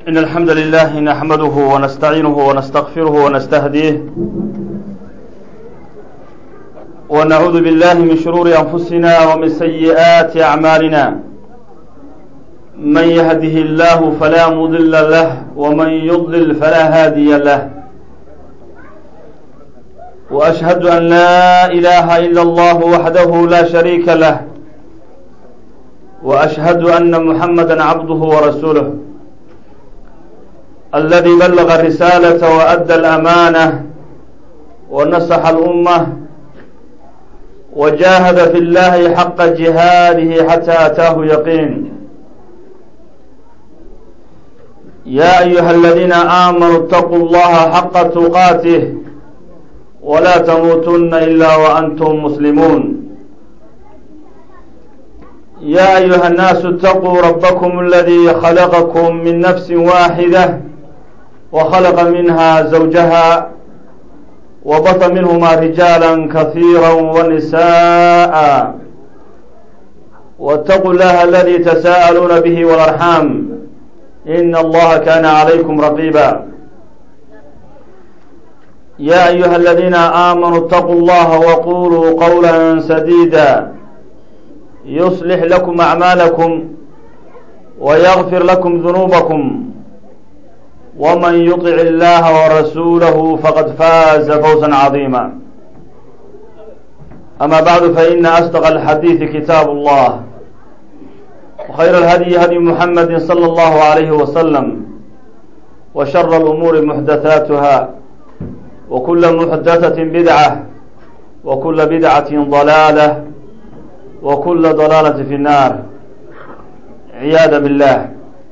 إن الحمد لله نحمده ونستعينه ونستغفره ونستهديه ونعوذ بالله من شرور أنفسنا ومن سيئات أعمالنا من يهده الله فلا مضل له ومن يضلل فلا هادي له وأشهد أن لا إله إلا الله وحده لا شريك له وأشهد أن محمدا عبده ورسوله الذي بلغ الرسالة وأدى الأمانة ونصح الأمة وجاهد في الله حق جهاده حتى أتاه يقين يا أيها الذين آمنوا اتقوا الله حق تقاته ولا تموتن إلا وأنتم مسلمون يا أيها الناس اتقوا ربكم الذي خلقكم من نفس واحدة وخلق منها زوجها وبط منهما رجالا كثيرا ونساء واتقوا الله الذي تساءلون به والأرحام إن الله كان عليكم رقيبا يا أيها الذين آمنوا اتقوا الله وقولوا قولا سديدا يصلح لكم أعمالكم ويغفر لكم ذنوبكم ومن يطع الله ورسوله فقد فاز فوزا عظيما أما بعد فإن أصدق الحديث كتاب الله وخير الهدي هدي محمد صلى الله عليه وسلم وشر الأمور محدثاتها وكل محدثة بدعة وكل بدعة ضلالة وكل ضلالة في النار عياذا بالله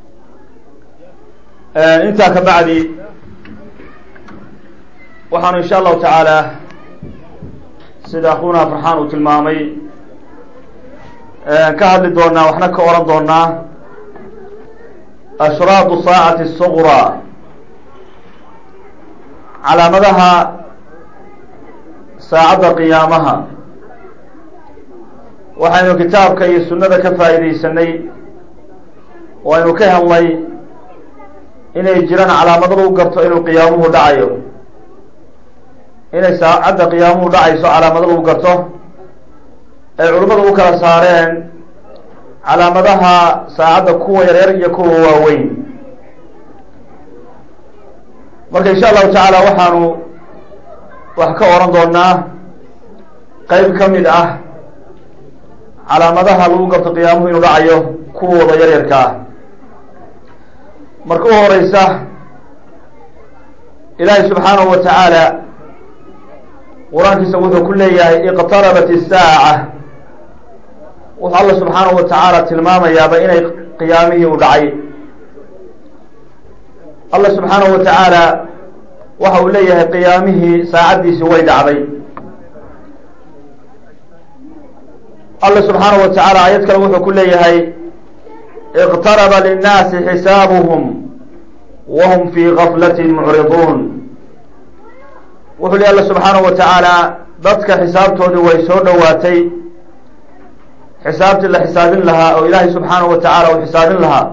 intaa ka bacdi waxaanu insha allahu tacaala sida akhuuna farxaan uu tilmaamay ka hadli doonaa waxna ka oran doonaa ashraadu saacati suqraa calaamadaha saacadda qiyaamaha waxaynu kitaabka iyo sunnada ka faa'iidaysanay oo aynu ka helnay inay jiraan calaamado lagu garto inuu qiyaamuhu dhacayo inay saacadda qiyaamuhu dhacayso calaamado lagu garto ay culimmadu u kala saareen calaamadaha saacadda kuwa yaryar iyo kuwa waaweyn marka insha allahu tacaala waxaanu wax ka oran doonaa qeyb ka mid ah calaamadaha lagu garto qiyaamuhu inuu dhacayo kuwooda yaryarka ah marka u horeysa ilaahay subxaanahu wa tacaala qur-aankiisa wuxuu ku leeyahay iqtarabat isaaca wuxuu alla subxaanahu wa tacaala tilmaamayaaba inay qiyaamihii u dhacay alla subxaanahu wa tacaala waxa uu leeyahay qiyaamihii saacaddiisii way dhacday alla subxaanahu wa tacaala aayad kale wuxuu ku leeyahay اqtaraba linnaasi xisaabuhum wahum fii gaflati mucriduun wuxuu li alla subxaanahu wa tacaala dadka xisaabtoodii way soo dhowaatay xisaabtii la xisaabin lahaa oo ilaahay subxaanahu wa tacaala uu xisaabin lahaa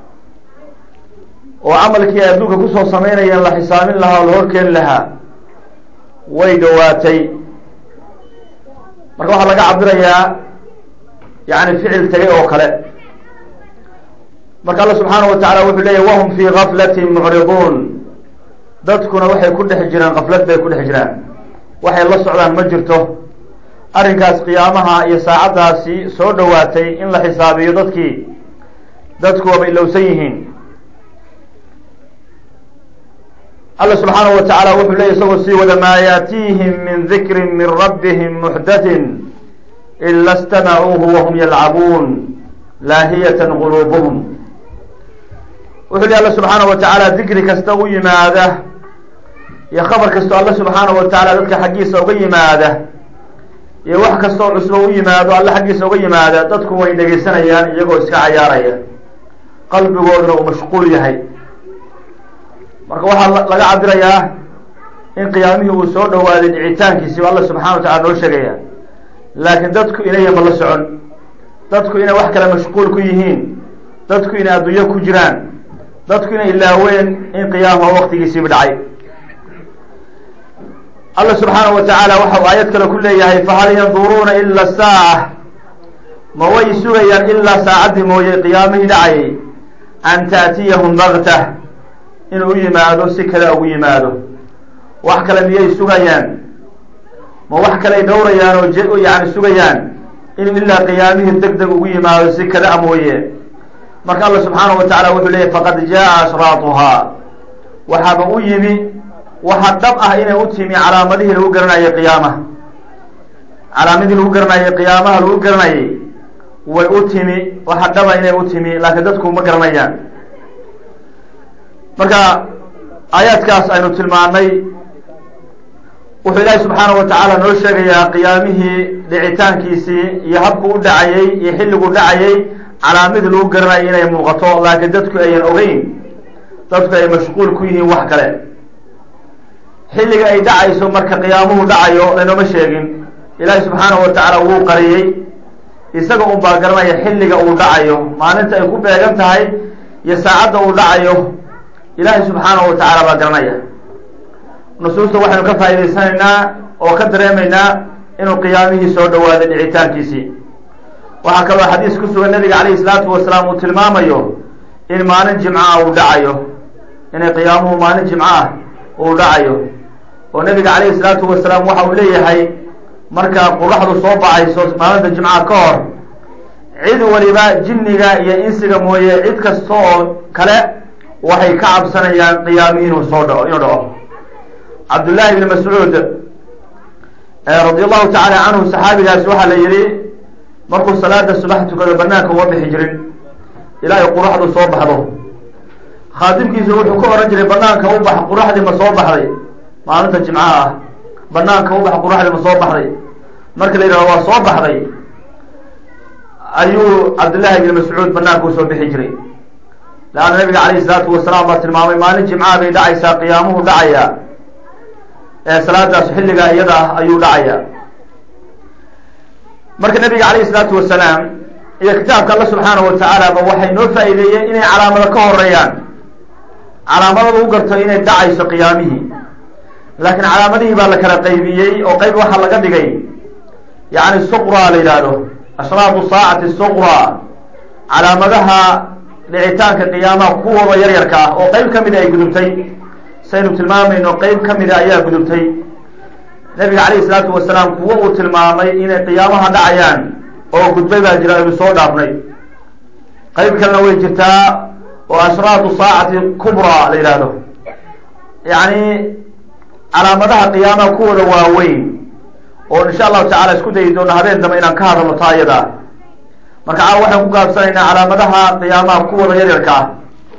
oo camalkii ay adduunka kusoo samaynayeen la xisaabin lahaa oo la horkeeni lahaa way dhowaatay marka waxaa laga cabirayaa yani ficil tegay oo kale marka alla subxaanahu wa tacala wuxuu leeyahy wahum fii gaflatin mucriduun dadkuna waxay ku dhex jiraan kaflad bay ku dhex jiraan waxay la socdaan ma jirto arrinkaas qiyaamaha iyo saacaddaasi soo dhowaatay in la xisaabiyo dadkii dadku waaba ilowsan yihiin alla subxaanahu wa tacaala wuxuu leeyay isagoo sii wada maa yaatiihim min dikrin min rabbihim muxdathin ila stamacuuhu wahum yalcabuun laahiyatan quluubuhum wuxuu li alla subxaanahu wa tacaala dikri kasta u yimaada iyo khabar kastoo alla subxaanahu wa tacaala dadka xaggiisa uga yimaada iyo wax kastoo cusbo u yimaado alla xaggiisa uga yimaada dadku way dhegeysanayaan iyagoo iska cayaaraya qalbigooduna uu mashquul yahay marka waxaa laga cabirayaa in qiyaamihii uu soo dhowaaday dhicitaankiisi alla subxana wa tacala noo sheegaya laakiin dadku inayanba la socon dadku inay wax kale mashquul ku yihiin dadku inay adduunyo ku jiraan dadku inay ilaaween in qiyaamaha waktigiisiiba dhacay alla subxaanahu wa tacaala waxau aayad kale ku leeyahay fahal yanduruuna ila saaca ma way sugayaan ilaa saacaddii mooye qiyaamihii dhacayay an taatiyahum baktah inuu u yimaado si kale ugu yimaado wax kale miyay sugayaan ma wax kaley dhowrayaan oo yani sugayaan inuu ilaa qiyaamihii deg deg ugu yimaado si kada a mooye marka alla subxaanahu wa tacala wuxuu leeyahy faqad jaa ashraatuhaa waxaaba u yimi waxa dhab ah inay u timi calaamadihii lagu garanayay qiyaamaha calaamadihii lagu garanayay qiyaamaha lagu garanayay way u timi waxa dhaba inay u timi laakiin dadku ma garanayaan marka aayaadkaas aynu tilmaanay wuxuu ilaahi subxaanahu wa tacaala noo sheegayaa qiyaamihii dhicitaankiisii iyo habku u dhacayey iyo xilligu dhacayey calaamadii lagu garanayay inay muuqato laakiin dadku ayan ogeyn dadku ay mashquul ku yihiin wax kale xilliga ay dhacayso marka qiyaamuhu dhacayo lanooma sheegin ilaahi subxaanahu wa tacaala wuu qariyey isaga un baa garanaya xilliga uu dhacayo maalinta ay ku beegan tahay iyo saacadda uu dhacayo ilaahi subxaanahu wa tacaala baa garanaya nusuusta waxaynu ka faa'idaysanaynaa oo ka dareemaynaa inuu qiyaamihii soo dhawaaday dhicitaankiisii waxaa kaloo xadiis ku sugan nabiga calayhi salaatu wasalaam uu tilmaamayo in maalin jimcaah uu dhacayo inay qiyaamuhu maalin jimco ah uu dhacayo oo nabiga calayhi salaatu wasalaam waxa uu leeyahay markaa qoraxdu soo baxayso maalinta jimcaha ka hor cid waliba jinniga iyo insiga mooye cid kasta oo kale waxay ka cabsanayaan qiyaamihii inuu soo dhaco inuu dhaco cabdullaahi ibni mascuud radi allahu tacaala canhu saxaabigaasi waxaa la yihi markuu salaada subax tukado banaanka uma bixi jirin ilaahay quraxdu soo baxdo khaadimkiisu wuxuu ka ohan jiray banaanka u bax quraxdii ma soo baxday maalinta jimcaha ah banaanka u bax quraxdii ma soo baxday marka la yidhahdo waa soo baxday ayuu cabdullaahi ibni mascuud banaanka usoo bixi jiray leanna nabiga calayhi salaatu wasalaam baa tilmaamay maalin jimcaha bay dhacaysaa qiyaamuhu dhacaya ee salaadaas xilligaa iyada ah ayuu dhacaya marka nabiga calayhi salaatu wasalaam iyo kitaabka alla subxaanahu wa tacaala ba waxay noo faa'iideeyeen inay calaamado ka horeeyaan calaamadada u garto inay dhacayso qiyaamihii laakiin calaamadihii baa la kala qaybiyey oo qayb waxaa laga dhigay yacni suqraa la yidhaahdo ashraatu saacati suqraa calaamadaha dhicitaanka qiyaamaha kuwooda yaryarka ah oo qayb ka mida ay gudubtay saynu tilmaamayno qayb ka mida ayaa gudubtay nabiga calayhi salaatu wasalaam kuwo uu tilmaamay inay qiyaamaha dhacayaan oo gudbay baa jira aynu soo dhaafnay qayb kalena way jirtaa oo ashraatu saacati kubraa la yidhaahdo yacni calaamadaha qiyaamaha kuwooda waaweyn oo insha allahu tacala isku dayi doona habeen dambe inaan ka hadalno taa iyada marka caawa waxaan ku gaabsanaynaa calaamadaha qiyaamaha kuwooda yaryarka ah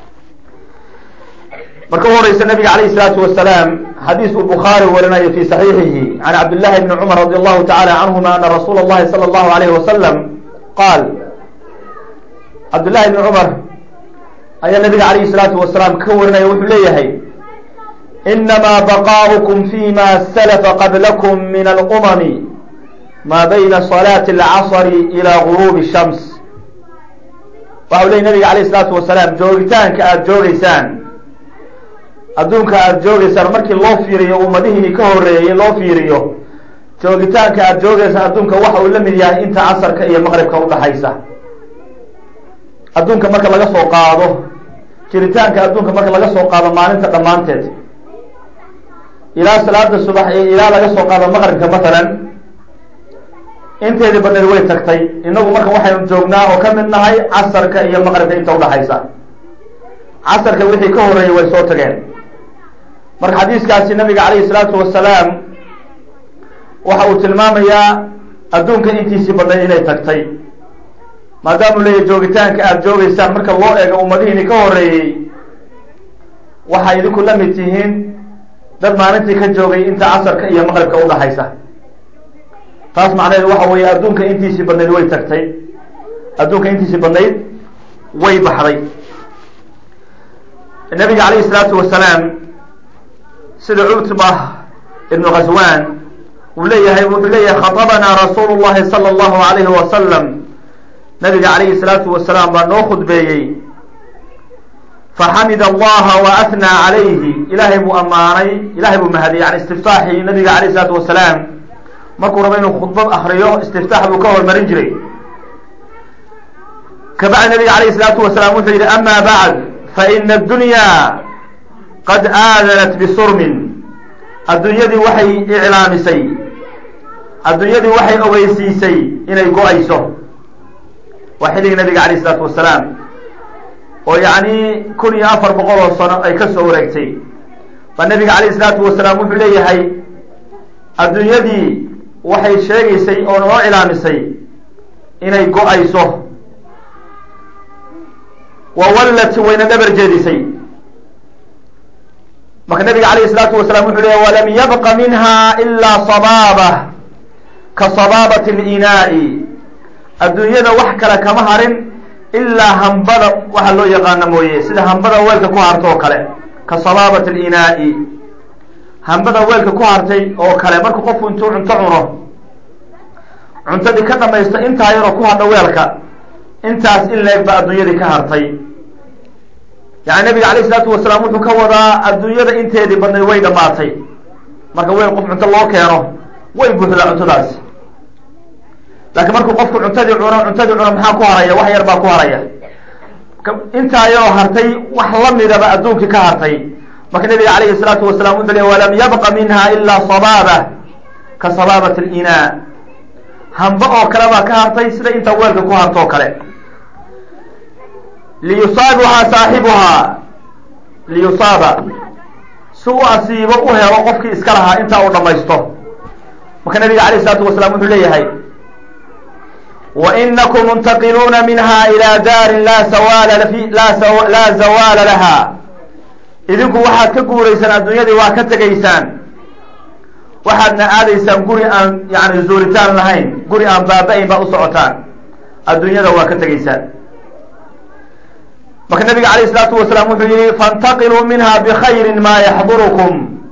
marka u horeysa nabiga calayhi salaatu wasalaam xadiis uu bukhaari warinayo fi saxiixihi can cabdillahi bni cumar radi allahu tacala canhuma ana rasuula اllahi salى allahu alayhi wasalam qaal cabdillahi bni cumar ayaa nabiga calayhi salaatu wasalaam ka warinaya wuxuu leeyahay inamaa baqaؤukum fima salafa qablakum min alumami ma bayna salaati اlcasri ilى gurubi shams waxau leeyay nabiga calayh salaatu wasalaam joogitaanka aada joogeysaan adduunka aada joogeysaan markii loo fiiriyo ummadihii ka horeeyey loo fiiriyo joogitaanka aada joogeysaan adduunka waxa uu la mid yahay inta casarka iyo maqribka udhaxaysa adduunka marka laga soo qaado jiritaanka adduunka marka laga soo qaado maalinta dhammaanteed ilaa salaada subax iyo ilaa laga soo qaado maqribka masalan inteedii badneed way tagtay inagu marka waxaynu joognaa oo ka mid nahay casarka iyo maqribka inta udhaxaysa casarka wixii ka horeeyey way soo tageen marka xadiiskaasi nabiga calayhi salaatu wasalaam waxa uu tilmaamayaa adduunka intiisii badnayd inay tagtay maadaamuu leeyahy joogitaanka aada joogeysaan marka loo eego ummadihiini ka horeeyey waxay idinku la mid tihiin dad maalintii ka joogay inta casarka iyo maqribka udhaxaysa taas macnaheedu waxa weeye adduunka intiisii badnayd way tagtay adduunka intiisii badnayd way baxday nabiga calayhi salaatu wasalaam sida cutba ibnu khaswan uu leeyahay wuxuu leeyahay khatabanaa rasuulu llahi sala allahu alayhi wasalam nabiga calayhi salaatu wasalaam baa noo khudbeeyey faxamida allaha wa athnaa calayhi ilaahay buu ammaanay ilahay buu mahadiyey yani istiftaaxii nabiga alayh isalaatu wasalaam markuu rabo inuu khudbad akriyo istiftaax buu ka hormarin jiray kabacdi nabiga alayh isalaatu wasalaam wuxuu yihi ama bacd faina addunya qad aadanat bisurmin adduunyadii waxay iclaamisay adduunyadii waxay ogeysiisay inay go-ayso waa xilligii nabiga alayh isalaatu wasalaam oo yacni kun iyo afar boqol oo sano ay ka soo wareegtay baa nabiga alayh isalaatu wasalaam wuxuu leeyahay adduunyadii waxay sheegaysay oo noo ilaamisay inay go-ayso wa wallat wayna dhabar jeedisay marka nabiga alayh isalaatu wasalaam wuxuu leeyahy walam yabqa minha ilaa sabaaba ka sabaabati linaa'i adduunyada wax kale kama harin ilaa hambada waxa loo yaqaano mooye sida hambada weelka ku harta oo kale ka sabaabati linaa'i hambada weelka ku hartay oo kale marka qofku intuu cunto cuno cuntadii ka dhamaysto intaa yaroo ku hadha weelka intaas in leeg ba adduunyadii ka hartay yani nabiga alayh isalaatu wasalaam wuxuu ka wadaa adduunyada inteedii badnayd way dhamaatay marka weel qof cunto loo keeno way buuxdaa cuntadaasi laakiin markuu qofku cuntadii cuno cuntadii cuno maxaa ku haraya wax yar baa ku haraya intaa yaroo hartay wax lamidaba adduunkii ka hartay marka nabiga alayhi salaatu wasalaam wuxuu leey walam yabqa minha ilaa sabaaba ka sabaabat linaa hamba oo kale baa ka hartay sida inta weelka ku harto oo kale liyusaabuhaa saaxibuhaa liyusaaba si u asiibo u helo qofkii iska lahaa intaa uu dhamaysto marka nabiga alayh isalaatu wasalaam wuxuu leeyahay wainakum muntaqiluuna minha ilaa daarin laa sawaala laa zawaala laha idinku waxaad ka guuraysaan adduunyadii waa ka tegaysaan waxaadna aadaysaan guri aan yani zuuritaan lahayn guri aan baaba-ayn baa u socotaan adduunyada waa ka tegaysaan marka nabiga alayh isalaatu wasalaam wuxuu yihi faاntaqiluu minha bkhayri ma yaxdurukum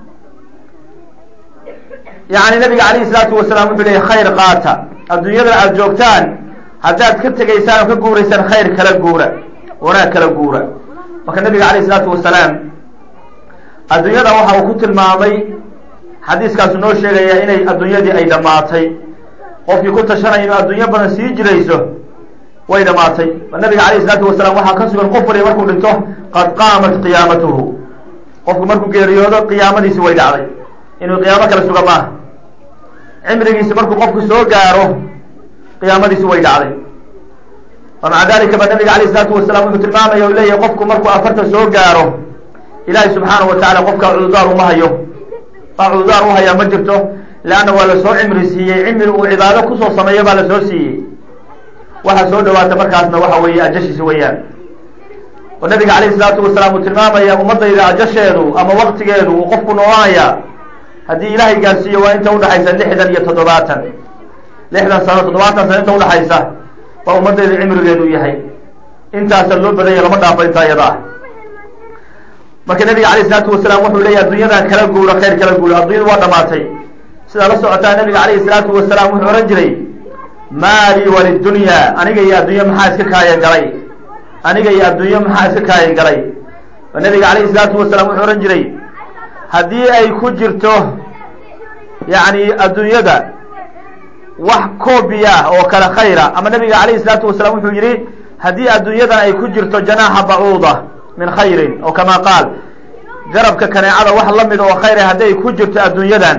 yani nabiga alayh isalaatu wasalaam wuxuu leeyay khayr qaata adduunyada aada joogtaan haddaad ka tegaysaan oo ka guuraysaan khayr kala guura wanaag kala guura marka nabiga alayh isalaatu wasalaam adduunyada waxa uu ku tilmaamay xadiiskaasu noo sheegaya inay adduunyadii ay dhammaatay qofkii ku tashanaya inuu adduunyo badan sii jirayso way dhamaatay nabiga alayh isalaatu wasalaam waxaa ka sugan qof waliba markuu dhinto qad qaamat qiyaamatuhu qofku markuu geeriyoodo qiyaamadiisi way dhacday inuu qiyaamo kala suga maaha cimrigiisi markuu qofku soo gaaro qiyaamadiisi way dhacday wa maca dalika ba nabiga alayh isalaatu wasalaam wuxuu tilmaamaya u leeyahay qofku markuu afarta soo gaaro ilaahay subxaanahu wa tacala qofka cududaar uma hayo baa cududaar u hayaa ma jirto leanna waa lasoo cimri siiyey cimri uu cibaado kusoo sameeyo baa lasoo siiyey waxaa soo dhawaata markaasna waxa weeye ajashiisi weeyaan oo nabiga alayh isalaatu wasalaam uu tilmaamaya ummadayda ajasheedu ama waktigeedu uu qofku noolaaya haddii ilaahay gaarsiiyo waa inta udhaxaysa lixdan iyo toddobaatan lixdan sano toddobaatan sano inta udhaxaysa baa ummadayda cimrigeedu yahay intaasa loo badanya lama dhaafo intaa iyada ah marka nabiga alayh isalaatu wasalaam wuxuu leeyahy adduunyadan kala guuro khayr kala guuro addunyadu waa dhamaatay sidaa la socotaa nabiga alayhi salaatu wasalaam wuxuu ohan jiray maali walidunya aniga iyo adduunye maxaa iska kaayan galay aniga iyo adduunye maxaa iska kaayan galay oo nabiga alayhi salaatu wasalaam wuxuu ohan jiray haddii ay ku jirto yacni adduunyada wax koobiya oo kale khayra ama nabiga alayhi salaatu wasalaam wuxuu yihi haddii adduunyadan ay ku jirto janaaxa bacuuda min khayrin oo kama qaal garabka kaneecada wax lamid oo khayra haddii ay ku jirto adduunyadan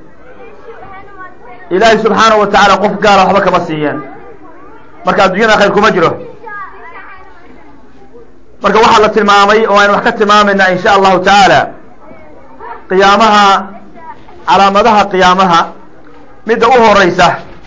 ilaahay subxaanahu wa tacaala qof gaala waxba kama siiyeen marka adduunyada khayr kuma jiro marka waxaa la tilmaamay oo aynu wax ka tilmaamaynaa in sha allahu tacaala qiyaamaha calaamadaha qiyaamaha midda u horeysa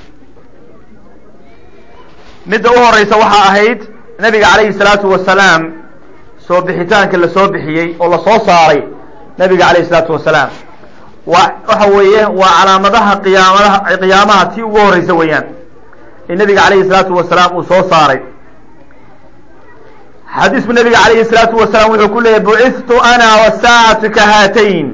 midda u horeysa waxaa ahayd nabiga calayhi salaatu wasalaam soo bixitaanka lasoo bixiyey oo lasoo saaray nabiga calayhi salaatu wasalaam waa waxa weeye waa calaamadaha qiyaamadaha qiyaamaha tii ugu horeysa weeyaan in nabiga calayhi salaatu wasalaam uu soo saaray xadiisku nabiga calayhi salaatu wasalaam wuxuu ku leeyahy bucithtu ana wasaacatu ka haatayn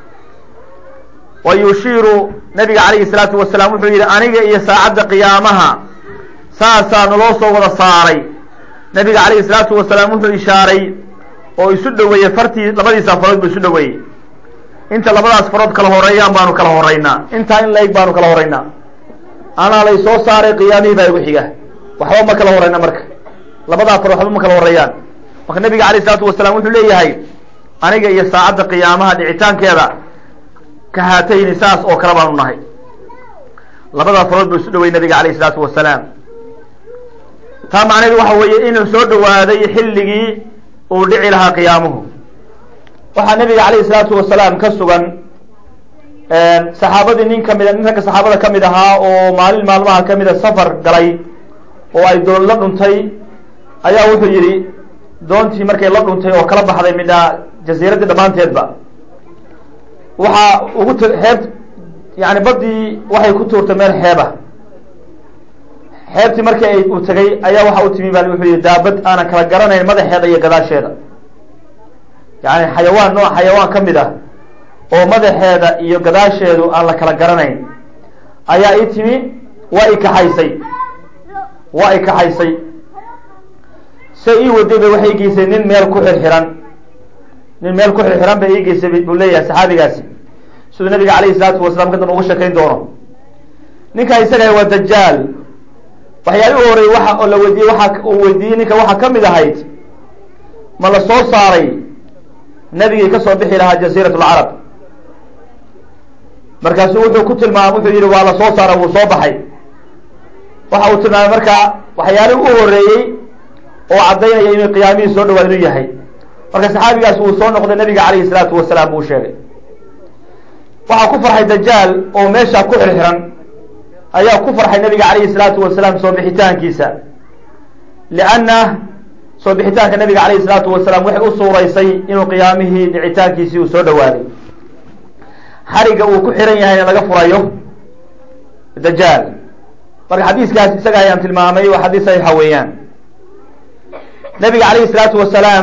wa yushiiru nabiga calayhi salaatu wasalaam wuxuu yihi aniga iyo saacadda qiyaamaha saasaa naloo soo wada saaray nabiga calayhi salaatu wasalaam wuxuu ishaaray oo isu dhoweeyey fartii labadiisa farood buu isu dhoweeyey inta labadaas farood kala horeeyaan baanu kala horeynaa intaa in la-eg baanu kala horeynaa anaa lay soo saaray qiyaamihii baa igu xiga waxba ma kala horeyna marka labadaa farood waxba ma kala horeeyaan marka nabiga alayh isalaatu wasalaam wuxuu leeyahay aniga iyo saacadda qiyaamaha dhicitaankeeda ka haatayni saas oo kale baanu nahay labadaa farood buu isu dhowey nabiga alayh isalaatu wasalaam taa macnaheedu waxa weeye inuu soo dhowaaday xilligii uu dhici lahaa qiyaamuhu waxaa nabiga alayh isalaatu wasalaam ka sugan saxaabadii nin kamid nin ragga saxaabada kamid ahaa oo maalin maalmaha kamida safar galay oo ay doon la dhuntay ayaa wuxuu yidhi doontii markay la dhuntay oo kala baxday midhaa jasiiraddii dhammaanteedba waxaa ugu t xeeb yani baddii waxay ku tuurtay meel xeeba xeebtii markii ay uu tegay ayaa waxa u timi baa wuxuu yihi daabad aanan kala garanayn madaxeeda iyo gadaasheeda yani xayawaan nooc xayawaan ka mid ah oo madaxeeda iyo gadaasheedu aan la kala garanayn ayaa ii timi waa i kaxaysay waa i kaxaysay se ii waday bay waxay geysay nin meel ku xirxiran nin meel ku xirxiran bay ii geysay buu leeyahay saxaabigaasi siduu nabiga alayhi salaatu wasalaam kadan ugu sheekayn doono ninkaa isaga waa dajaal waxyaalihi u horey waxa oo la weydiiyey waxa uu weydiiyey ninka waxaa kamid ahayd ma la soo saaray nabigii kasoo bixi lahaa jasiirat lcarab markaasuu wuxuu ku tilmaamay wuxuu yihi waa la soo saaray wuu soo baxay waxa uu tilmaamay marka waxyaalihii u horeeyey oo caddaynaya inuu qiyaamihii soo dhawaa inuu yahay marka saxaabigaas uu soo noqday nabiga calayhi salaatu wasalaam buu sheegay waxaa ku farxay dajaal oo meesha ku xirxiran ayaa ku farxay nabiga calayhi salaatu wasalaam soo bixitaankiisa lianna soo bixitaanka nabiga calayhi salaatu wasalaam waxay u suuraysay inuu qiyaamihii dhicitaankiisii uu soo dhawaaday xariga uu ku xiran yahayna laga furayo dajaal marka xadiiskaas isaga ayaan tilmaamay waa xadiis saxiixa weeyaan nabiga calayhi salaatu wasalaam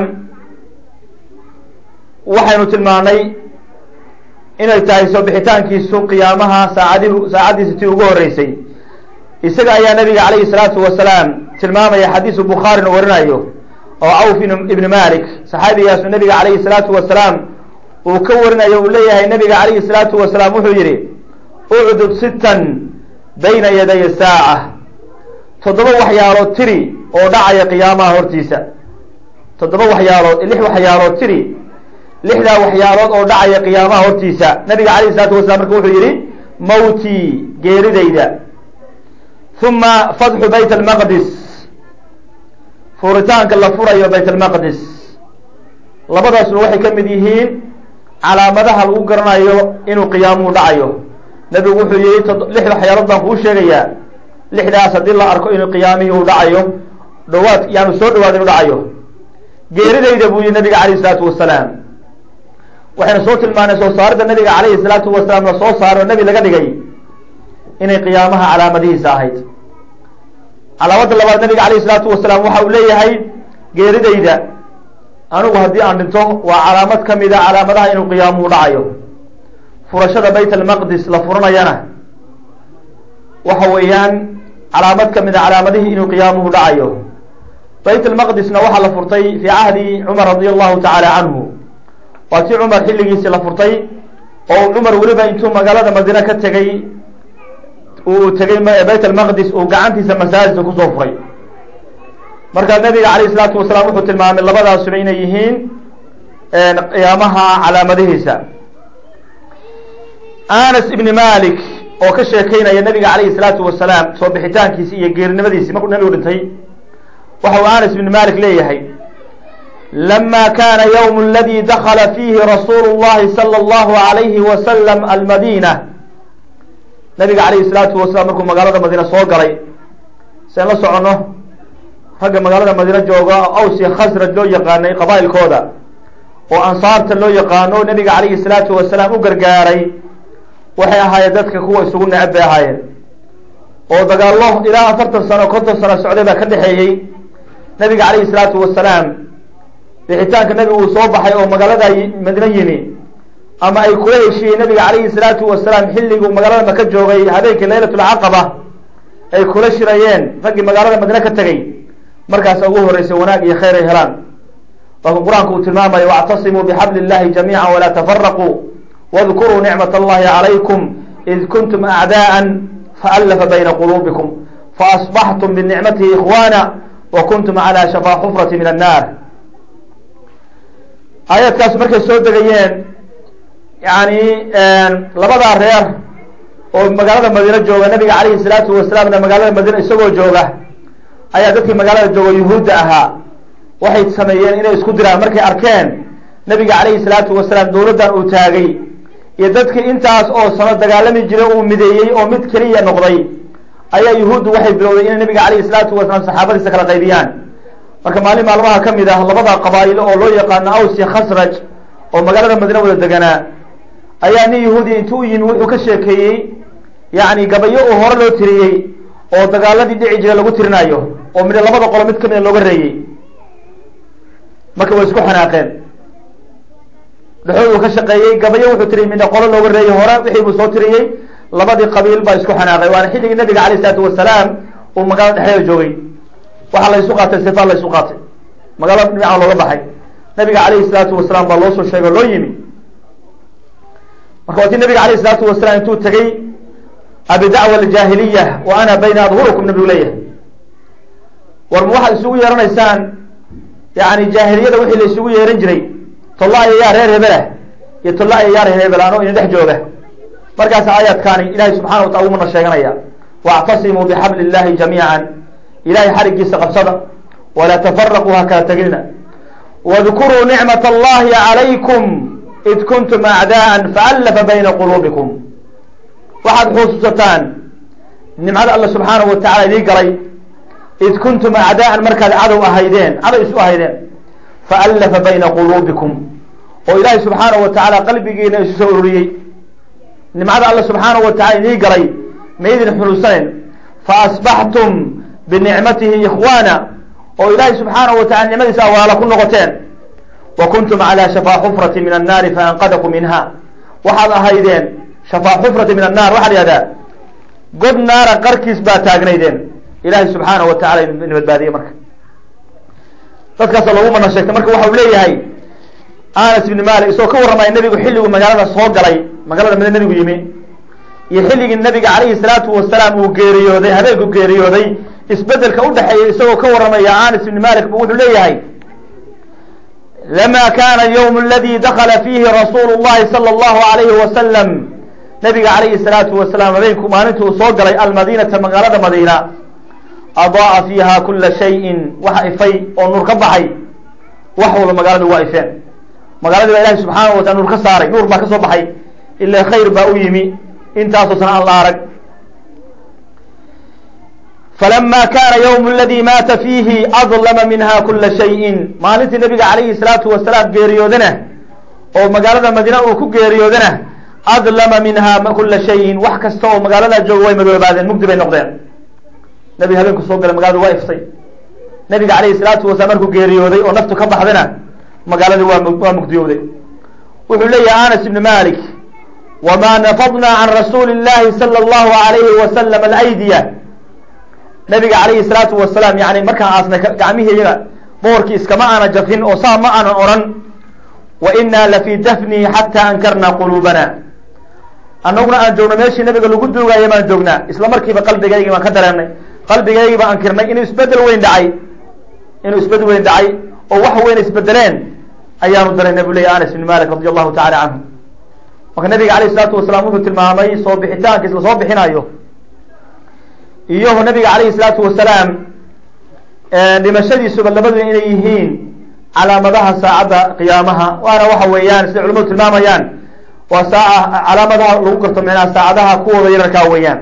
waxaynu tilmaanay inay tahay soo bixitaankiisu qiyaamaha saacadi saacaddiisa tii ugu horeysay isaga ayaa nabiga calayhi salaatu wasalaam tilmaamaya xadiisu bukhaarina warinayo oo cawf ibni malik saxaabigaasu nabiga calayhi salaatu wasalaam uu ka warinayo uu leeyahay nabiga calayhi salaatu wasalaam wuxuu yihi ucdud sittan bayna yaday saaca toddoba waxyaalood tiri oo dhacaya qiyaamaha hortiisa toddoba waxyaalood lix waxyaalood tiri lixdaa waxyaalood oo dhacaya qiyaamaha hortiisa nabiga calayhi salaatu wasalaam marka wuxuu yihi mawtii geeridayda uma fatxu bayt almaqdis furitaanka la furayo bayt almaqdis labadaasuna waxay ka mid yihiin calaamadaha lagu garanayo inuu qiyaamuhu dhacayo nabigu wuxuu yihi lix waxyaalood baan kuu sheegayaa lixdaas haddii la arko inuu qiyaamihii uu dhacayo dhawaad yaanu soo dhawaad inuu dhacayo geeridayda buu yihi nabiga calayhi salaatu wasalaam waxaynu soo tilmaanay soo saaridda nabiga calayhi salaatu wasalaam la soo saaro o nebi laga dhigay inay qiyaamaha calaamadihiisa ahayd calaamadda labaad nabiga calayhi salaatu wasalaam waxa uu leeyahay geeridayda anigu haddii aan dhinto waa calaamad ka mida calaamadaha inuu qiyaamuhu dhacayo furashada bayt almaqdis la furanayana waxa weeyaan calaamad ka mida calaamadihii inuu qiyaamuhu dhacayo bayt almaqdisna waxaa la furtay fii cahdi cumar radi allahu tacaala canhu waa tii cumar xilligiisii la furtay oo cumar weliba intuu magaalada madiine ka tegay uu tegay bayt almaqdis uu gacantiisa masaajidka kusoo furay markaa nabiga calayh isalaatu wasalaam wuxuu tilmaamay labadaasuba inay yihiin qiyaamaha calaamadihiisa anas ibni malik oo ka sheekeynaya nabiga calayhi salaatu wasalaam soo bixitaankiisi iyo geerinimadiisi markuu nabigu dhintay waxa uu anas ibni malik leeyahay lama kana ywm اladi dakla fiihi rasuulu اllahi salى اllahu alayhi wasalam almadina nabiga calayhi salaatu wasalaam markuu magaalada madiine soo galay seen la soconno ragga magaalada madiine jooga aws iyo khasraj loo yaqaanay qabaa'ilkooda oo ansaarta loo yaqaano nabiga calayhi salaatu wasalaam u gargaaray waxay ahaayeen dadka kuwa isugu necab bay ahaayeen oo dagaallo ilaa afartan sano konton sano socday baa ka dhexeeyey nabiga calayhi salaatu wasalaam bixitaanka nabigu uu soo baxay oo magaalada madiine yimi ama ay kula heshiiyey nabiga calayhi salaatu wasalaam xilliguu magaalada maka joogay habeenkii laylatulcaqaba ay kula shirayeen raggii magaalada madiine ka tegey markaasa ugu horreysay wanaag iyo khayr ay helaan laakin qur-aanku uu tilmaamayo wactasimuu bixabli illahi jamiica walaa tafaraquu wadkuruu nicmat allahi calaykum id kuntum acdaءa faallafa bayna quluubikum faasbaxtum binicmatihi ikhwana wa kuntum calى shafaa xufrati min annar aayaadkaas markay soo degayeen yani labadaa reer oo magaalada madiine jooga nabiga calayhi salaatu wasalaamna magaalada madiine isagoo jooga ayaa dadkii magaalada jooga yuhuudda ahaa waxay sameeyeen inay isku diraan markay arkeen nabiga calayhi salaatu wasalaam dowladdan uu taagay iyo dadkii intaas oo sano dagaalami jiray uu mideeyey oo mid keliya noqday ayaa yuhuuddu waxay bilowday inay nabiga calayhi salaatu wasalaam saxaabadiisa kala qaybiyaan marka maalin maalmaha ka mid ah labada qabaa'ilo oo loo yaqaano aws iyo khasraj oo magaalada madiine wada deganaa ayaa nin yahuudi intuu u yimi wuxuu ka sheekeeyey yani gabayo uu hore loo tiriyey oo dagaaladii dhici jiray lagu tirinayo oo midha labada qolo mid kamida looga reeyey marka way isku xanaaqeen dhexooduu ka shaqeeyey gabayo wuxuu tiriyey midha qolo looga reeyey hore wixii buu soo tiriyey labadii qabiil baa isku xanaaqay waana xilligii nabiga alayh isalaatu wasalaam uu magaalada dhexdeeda joogay waxaa la isu qaatay sifaan la isu qaatay magaalada dhinaca looga baxay nabiga calayhi salaatu wasalaam baa loo soo sheegay o loo yimi marka waatii nabiga alayh isalaatu wasalaam intuu tegey abidacwa aljaahiliya wa ana bayna adhurikum nabigu leeyahay war ma waxaad isugu yeeranaysaan yani jaahiliyada wixii la isugu yeeran jiray tolla ayayaa reer hebelah iyo tolla ayayaa reer hebel anoo idin dhex jooga markaas aayaadkaani ilahay subxana wa taala umana sheeganaya wactasimuu bixabli illahi jamiica ilahay xarigiisa qabsada walaa tafaraquu ha kala teginina wadkuruu nicmat allahi calaykum id kuntum acdaءa faallafa bayna quluubikum waxaad xusuusataan nimcada alla subxaanahu wa tacala idii galay id kuntum acdaa'an markaad cadow ahaydeen cadow isu ahaydeen faallafa bayna quluubikum oo ilaahay subxaanahu wa tacaala qalbigiina isu soo ururiyey nimcada alla subxaanahu wa tacala idii galay ma idin xunuusanen faasbaxtum binicmatihi ikhwaana oo ilaahay subxaanahu wa tacala nicmadiisa awaala ku noqoteen wa kuntum calaa shafaa xufrati min annaari faanqadakum minha waxaad ahaydeen shafaa xufrati min annaar waxaa la yihahdaa god naara qarkiis baa taagnaydeen ilaahay subxaanahu wa tacala idin badbaadiyey marka dadkaasa loogu mana sheegtay marka waxa uu leeyahay anas ibni malik isagoo ka warramaya nebigu xilligu magaalada soo galay magaalada mid nebigu yimi iyo xilligii nabiga calayhi salaatu wasalaam uu geeriyooday habeenku geeriyooday isbedelka udhexeeya isagoo ka warramaya anas ibni malik bu wuxuu leeyahay lama kana alyawm aladi dakala fiihi rasuulu llahi sala allahu alayhi wasalam nabiga calayhi salaatu wasalaam habeenku maalinta uu soo galay almadinata magaalada madiina adaaa fiiha kula shayin waxa ifay oo nuur ka baxay wax walba magaaladu waa ifeen magaaladii baa ilahi subxaanahu watala nuur ka saaray nuur baa ka soo baxay ila khayr baa u yimi intaasoo sana aan la arag falama kana ywm aladi maata fiihi adlama minha kula shayin maalintii nabiga calayhi salaatu wasalaam geeriyoodana oo magaalada madiina uu ku geeriyoodana adlama minha kula shayin wax kasta oo magaalada jooga way madoobaadeen mugdi bay noqdeen nabiga habeenku soo galay magaaladu waa iftay nabiga calayhi salaatu wasalaam markuu geeriyooday oo naftu ka baxdana magaaladii waa waa mugdiyowday wuxuu leeyahay anas ibni malik wma nafadna can rasuuli اllahi salى اllahu alayhi wasalam alaydiya nabiga calayhi salaatu wasalaam yani markaan aasnay gacmihii iyaga boorkii iskama aana jafin oo saa ma aanan odhan wa ina lafii dafnihi xata ankarna quluubana annaguna aan joogno meeshii nabiga lagu duugaayo baan joognaa isla markiiba qalbigaygii baan ka dareenay qalbigaygii baan ankirnay inuu isbedel weyn dhacay inuu isbedel weyn dhacay oo wax weyn isbedeleen ayaanu dareynay bu leya anas ibn malik radi allahu tacala canhu marka nabiga alayh isalaatu wasalaam wuxuu tilmaamay soo bixitaankiis lasoo bixinayo iyo nabiga calayhi salaatu wasalaam dhimashadiisuba labadu inay yihiin calaamadaha saacadda qiyaamaha waana waxa weeyaan sida culamadu tilmaamayaan waa saaca calaamadaha lagu garto micnaha saacadaha kuwooda yararkaa weeyaan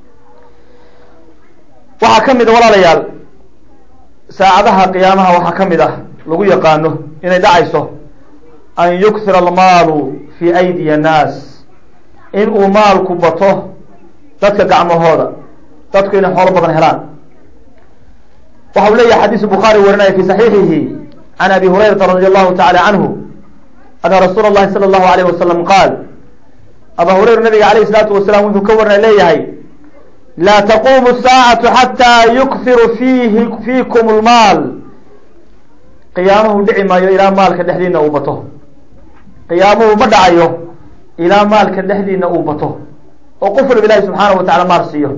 waxaa ka mid a walaalayaal saacadaha qiyaamaha waxaa ka mid ah lagu yaqaano inay dhacayso an yuksira almaalu fi aydiya annaas in uu maalku bato dadka gacmahooda dadku inay xoolo badan helaan waxa uu leeyahay xadiisu bukhaari warinaya fi saxiixihi can abi hurayrata radi allahu tacala canhu ana rasuula اllahi salى اllahu alayh wasalam qaal aba hurayra nabiga alayh الsalaatu wasalam wuxuu ka warinaya leeyahay laa taqumu الsaacatu xataa yukfiru fiihi fiikum اlmaal qiyaamuhu dhici maayo ilaa maalka dhexdiina uu bato qiyaamuhu ma dhacayo ilaa maalka dhexdiina uu bato oo qof walba ilahi subxaana wa tacala maal siiyo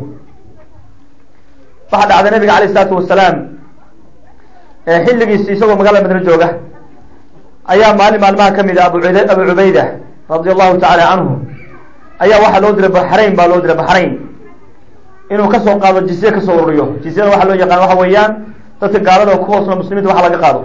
waxaa dhacday nabiga alayh isalaatu wasalaam xilligiisi isagoo magaalada madine jooga ayaa maalin maalmaha kamid a abu abu cubayda radia allahu tacaala canhu ayaa waxaa loo diray baxrayn baa loo diray baxrayn inuu kasoo qaado jizye kasoo ururiyo jizyada waxaa loo yaqaan waxa weeyaan dadka gaalada ku hoosno muslimiinta waxa laga qaado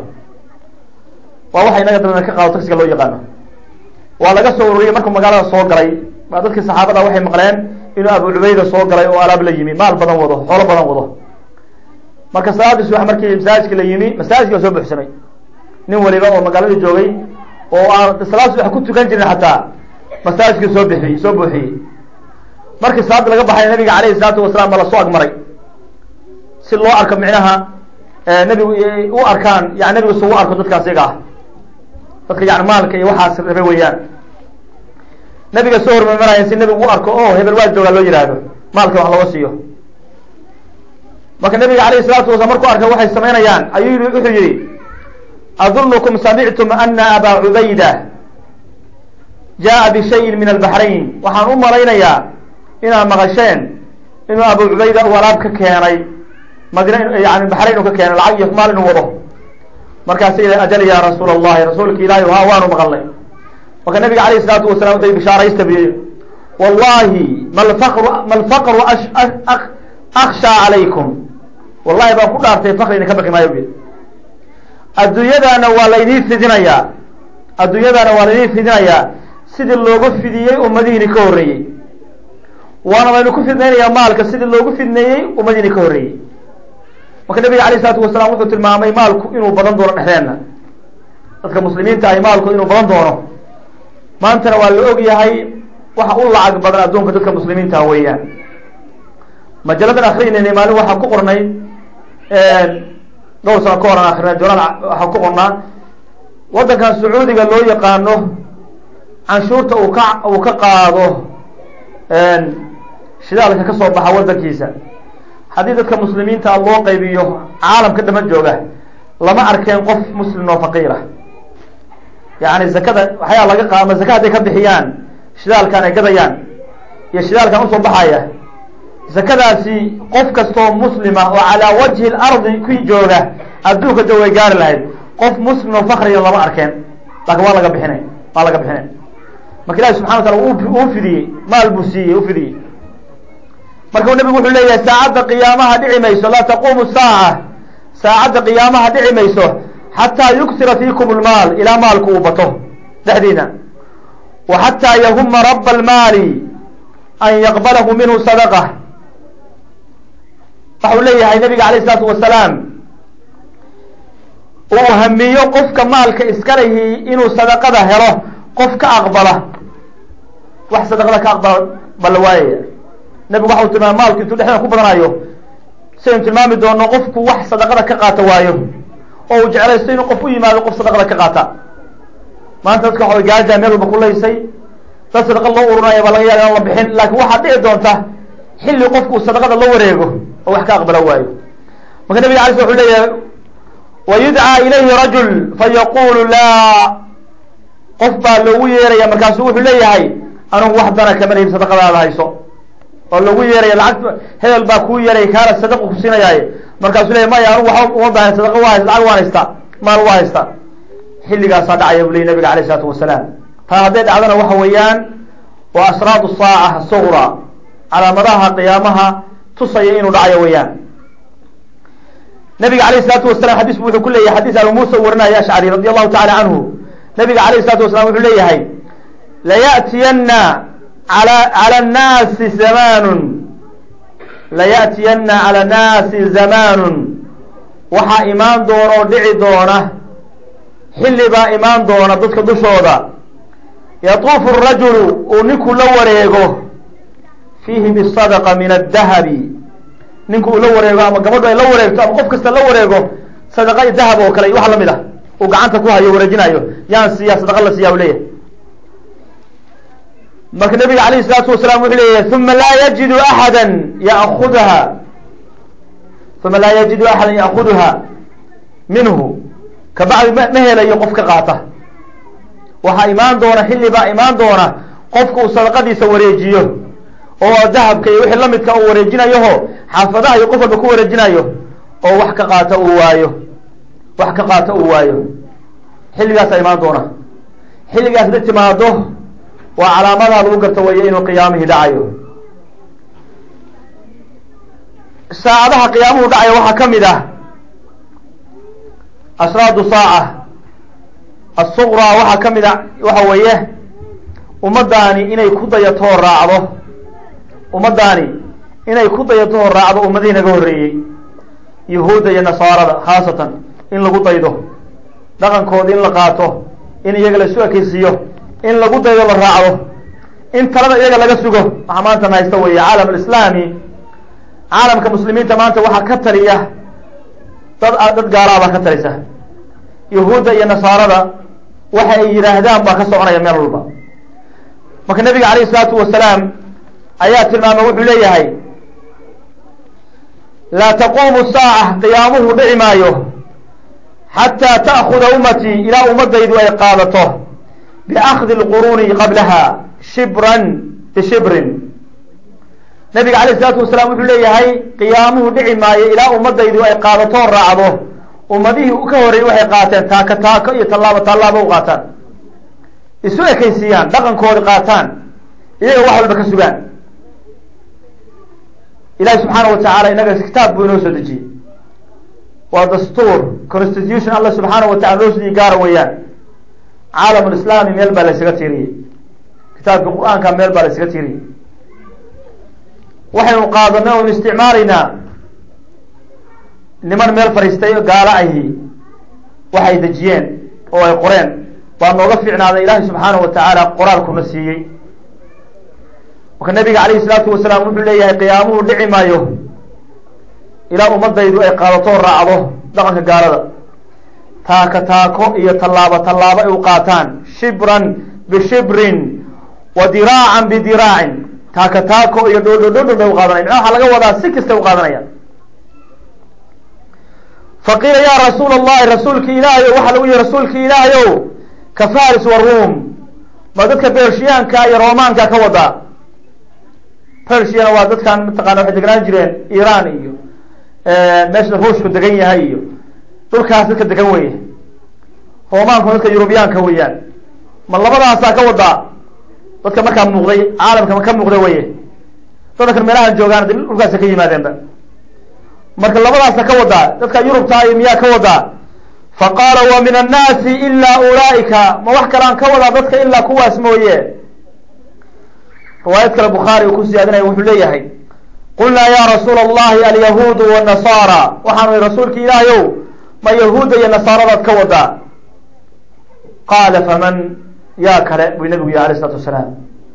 waa waxa inaga dabana ka qaado taksiga loo yaqaano waa laga soo ururiyay markuu magaalada soo galay baa dadkii saxaabada waxay maqleen inuu abu cubayda soo galay oo alaab la yimi maal badan wado xoolo badan wado marka salaadii subax markii masaajidka la yimi masaajidka soo buxsamay nin waliba oo magaalada joogay oo aan salaad subax ku tukan jirin xataa masaajidka soo bixiyey soo buuxiyey markii salaada laga baxay nabiga alayhi salaatu wasalaam ba lasoo agmaray si loo arko micnaha nabigu u arkaan yani nabigu su u arko dadkaas iyaga ah dadka yani maalka iyo waxaas rabe weeyaan nabiga soo hormarmaraya si nabigu u arko o hebel waa joogaa loo yihahdo maalka wax looga siiyo marka nabiga alayh salatu wasalaam markuu arkay waxay samaynayaan ayuu wuxuu yihi adunukum samictum ana abaa cubayda jaa bishayin min albaxrayn waxaan u malaynayaa inaad maqasheen inuu abu cubayda uu alaab ka keenay madina yani baxrayn uu ka keenay lacag iyo maal inuu wado markaasa ila ajal ya rasuul allahi rasuulka ilaahi ha waanu maqalnay marka nabiga alayh isalaatu wasalam uday bishaaraysta biy wallahi malfaqru malfaqru akshaa calaykum wallahi baan ku dhaartay fakri idinka baqi maayo bi adduunyadaana waa laydin fidinayaa adduunyadaana waa laydin fidinayaa sidii loogu fidiyey ummadihiini ka horreeyey waana laynu ku fidnaynayaa maalka sidii loogu fidneeyey ummadiini ka horreeyey marka nabiga alayh isalaatu wasalaam wuxuu tilmaamay maalku inuu badan doono dhexdeenna dadka muslimiinta ahi maalku inuu badan doono maantana waa la og yahay waxa u lacag badan adduunka dadka muslimiinta weeyaan majaladan akrinayna maalin waxaa ku qornay dhowr sano ka horan akrina journal waxaa ku qornaa waddankan sacuudiga loo yaqaano canshuurta uu ka uu ka qaado shidaalka ka soo baxa waddankiisa haddii dadka muslimiinta loo qaybiyo caalamka dhama jooga lama arkeen qof muslim oo faqiira yani zakada waxyaa laga qaama zaka hadday ka bixiyaan shidaalkan ay gadayaan iyo shidaalkan usoo baxaya zakadaasi qof kastoo muslima oo calaa wajhi lardi ku jooga adduunka jo way gaari lahayd qof muslim oo fakriya lama arkeen laakin waa laga bixinay waa laga bixinay marka ilahi subxana wa taala uu fidiyey maal buu siiyey u fidiyey marka nabigu wuxuu leeyahay saacadda qiyaamaha dhici mayso laa taquumu saaca saacadda qiyaamaha dhici mayso xataa yuksira fiikum lmaal ilaa maalku uu bato dhexdiina wa xataa yahuma raba almaali an yaqbalahu minhu sadaqa waxau leeyahay nabiga alayh isalaatu wasalaam uu hamiyo qofka maalka iskalahi inuu sadaqada helo qof ka aqbala wax sadaqada ka aqbala bala waayaya nabigu waxau tilmaamay maalku intuu dhexdeena ku badanayo sidaynu tilmaami doono qofku wax sadaqada ka qaata waayo oo uu jeclaysto inuu qof u yimaado qof sadaqada ka qaata maanta dadka waxa gaaja meel walba kulaysay dad sadaqa loo ururinaya baa laga yaaba inaan la bixin laakiin waxaa dhici doonta xilli qofku sadaqada la wareego oo wax ka aqbala waayo marka nabiga alay sl wuxuu leeyahay wa yudcaa ilayhi rajul fayaqulu laa qof baa loogu yeeraya markaasu wuxuu leeyahay anugu wax dana kama lihib sadaqadaada hayso oo lagu yeeraya lacag hebel baa kuu yeeray kaana sadaqu ku siinayaaye markaasuu leeyahy maya anugu waxba uma baahan sadaqa waa haysta lacag waan haystaa maal waa haystaa xilligaasaa dhacaya bu leyi nabiga alayh isalaatu wasalaam taa hadday dhacdana waxa weeyaan waa asraadu saaca sugra calaamadaha qiyaamaha tusaya inuu dhacayo weeyaan nabiga alayh isalaatu wasalam xadiis bu wuxuu ku leeyahay xadiis abu muusa u warinaya ashcari radi allahu tacala canhu nabiga alayh isalatu wasalam wuxuu leeyahay laya'tiyana ala cala nnaasi zamanun laya'tiyana cala nnaasi zamaanun waxaa imaan doona oo dhici doona xilli baa imaan doona dadka dushooda yatuufu rajulu uu ninku la wareego fiihi bisadaqa min addahabi ninku uu la wareego ama gabadhu ay la wareegto ama qof kasta la wareego sadaqa dahab oo kale wax lamid ah uu gacanta ku hayo wareejinayo yaan siiya sadaqa la siiya u leeyahay marka nabiga alayh الsalaatu wasalaam wuxuu leeyahay uma laa yajidu axada yaakudaha uma laa yajidu axada ya'kuduha minhu kabacdi ma ma helayo qof ka qaata waxaa imaan doona xilli baa imaan doona qofka uu sadaqadiisa wareejiyo oo dahabka iyo wixii lamidka uu wareejinayoho xaafadaha iyo qof walba ku wareejinayo oo wax ka qaata uu waayo wax ka qaata uu waayo xilligaasaa imaan doona xilligaas da timaado waa calaamadaha lagu garta weeye inuu qiyaamihii dhacayo saacadaha qiyaamuhu dhacayo waxaa ka mid ah ashraadu saaca asuqraa waxaa ka mid a waxa weeye ummaddaani inay ku dayatoo raacdo ummaddaani inay ku dayatoo raacdo ummadihii naga horreeyey yahuudda iyo nasaarada khaasatan in lagu daydo dhaqankooda in la qaato in iyaga la isu ekeysiiyo in lagu daydo la raacdo in talada iyaga laga sugo waxaa maanta na haysta weeye caalam alislaami caalamka muslimiinta maanta waxaa ka taliya dad dad gaalaabaa ka talisa yahuudda iyo nasaarada waxa ay yidhaahdaan baa ka soconaya meel walba marka nabiga calayh isalaatu wasalaam ayaa tilmaamay wuxuu leeyahay laa taquumu saaca qiyaamuhu dhici maayo xataa ta'kuda ummatii ilaa ummadaydu ay qaadato biakdi lquruuni qablaha shibran bishibrin nabiga alayh isalaatu wasalaam wuxuu leeyahay qiyaamuhu dhici maayo ilaa ummadaydu ay qaadatoo raacdo ummadihii ka horreeyey waxay qaateen taaka taako iyo tallaabo tallaabo u qaataan isu ekaysiiyaan dhaqankoodi qaataan iyaga wax walba ka sugaan ilahi subxaana wa tacaala inaga kitaab buu inoo soo dejiyey waa dastuur constitution alla subxaana wa tacala noo sii gaara weeyaan caalam lislaami meel baa laysaga tiiriyey kitaabka qur-aanka meel baa laysaga tiiriyey waxaynu qaadanay oynu isticmaalaynaa niman meel fadhiistay gaalo ahi waxay dejiyeen oo ay qoreen baa nooga fiicnaaday ilaahay subxaana wa tacaala qoraalkuna siiyey marka nabiga calayhi salaatu wasalaam wuxuu leeyahay qiyaamuhu dhici maayo ilaa ummadaydu ay qaadato raacdo dhaqanka gaalada taaka taako iyo tallaabo tallaabo ay u qaataan shibran bishibrin wa diraacan bidiraacin taaka taako iyo dhoodhodhodhon bay u qaadanaya micnaha waxaa laga wadaa si kasta u qaadanaya faqiila ya rasuul allahi rasuulki ilaahay waxaa lagu yihi rasuulki ilaahay ow ka faris wa ruum ma dadka bershiyaanka iyo romaanka ka wadaa persiana waa dadkan mataqana waxay degnaan jireen iran iyo meesha ruushku degan yahay iyo dhulkaas dadka degan weye romaanku dadka yurubiyaanka weeyaan ma labadaasaa ka wadaa dadka markaa muuqday caalamka ka muuqda weye dadkan meelahan joogaan dhulkaasa ka yimaadeenba marka labadaasa ka wadaa dadka yurubta iyo miyaa ka wadaa faqaala wa min annaasi ilaa ulaaika ma wax kalaan ka wadaa dadka ilaa kuwaas mooye riwaayad kale bukhaari uu ku siyaadinaya wuxuu leeyahay qulnaa ya rasuula allahi alyahuudu wanasaara waxaanu ihi rasuulki ilaahay ow ma yahuudda iyo nasaaradaad ka wadaa qaala faman yaa kale buu nabigu yihi alayh isalatu wasalaam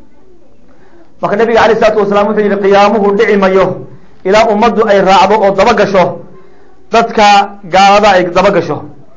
marka nabiga alayh isalatu wasalaam wuxuu yihi qiyaamuhu dhici mayo ilaa ummaddu ay raacdo oo daba gasho dadka gaalada ay daba gasho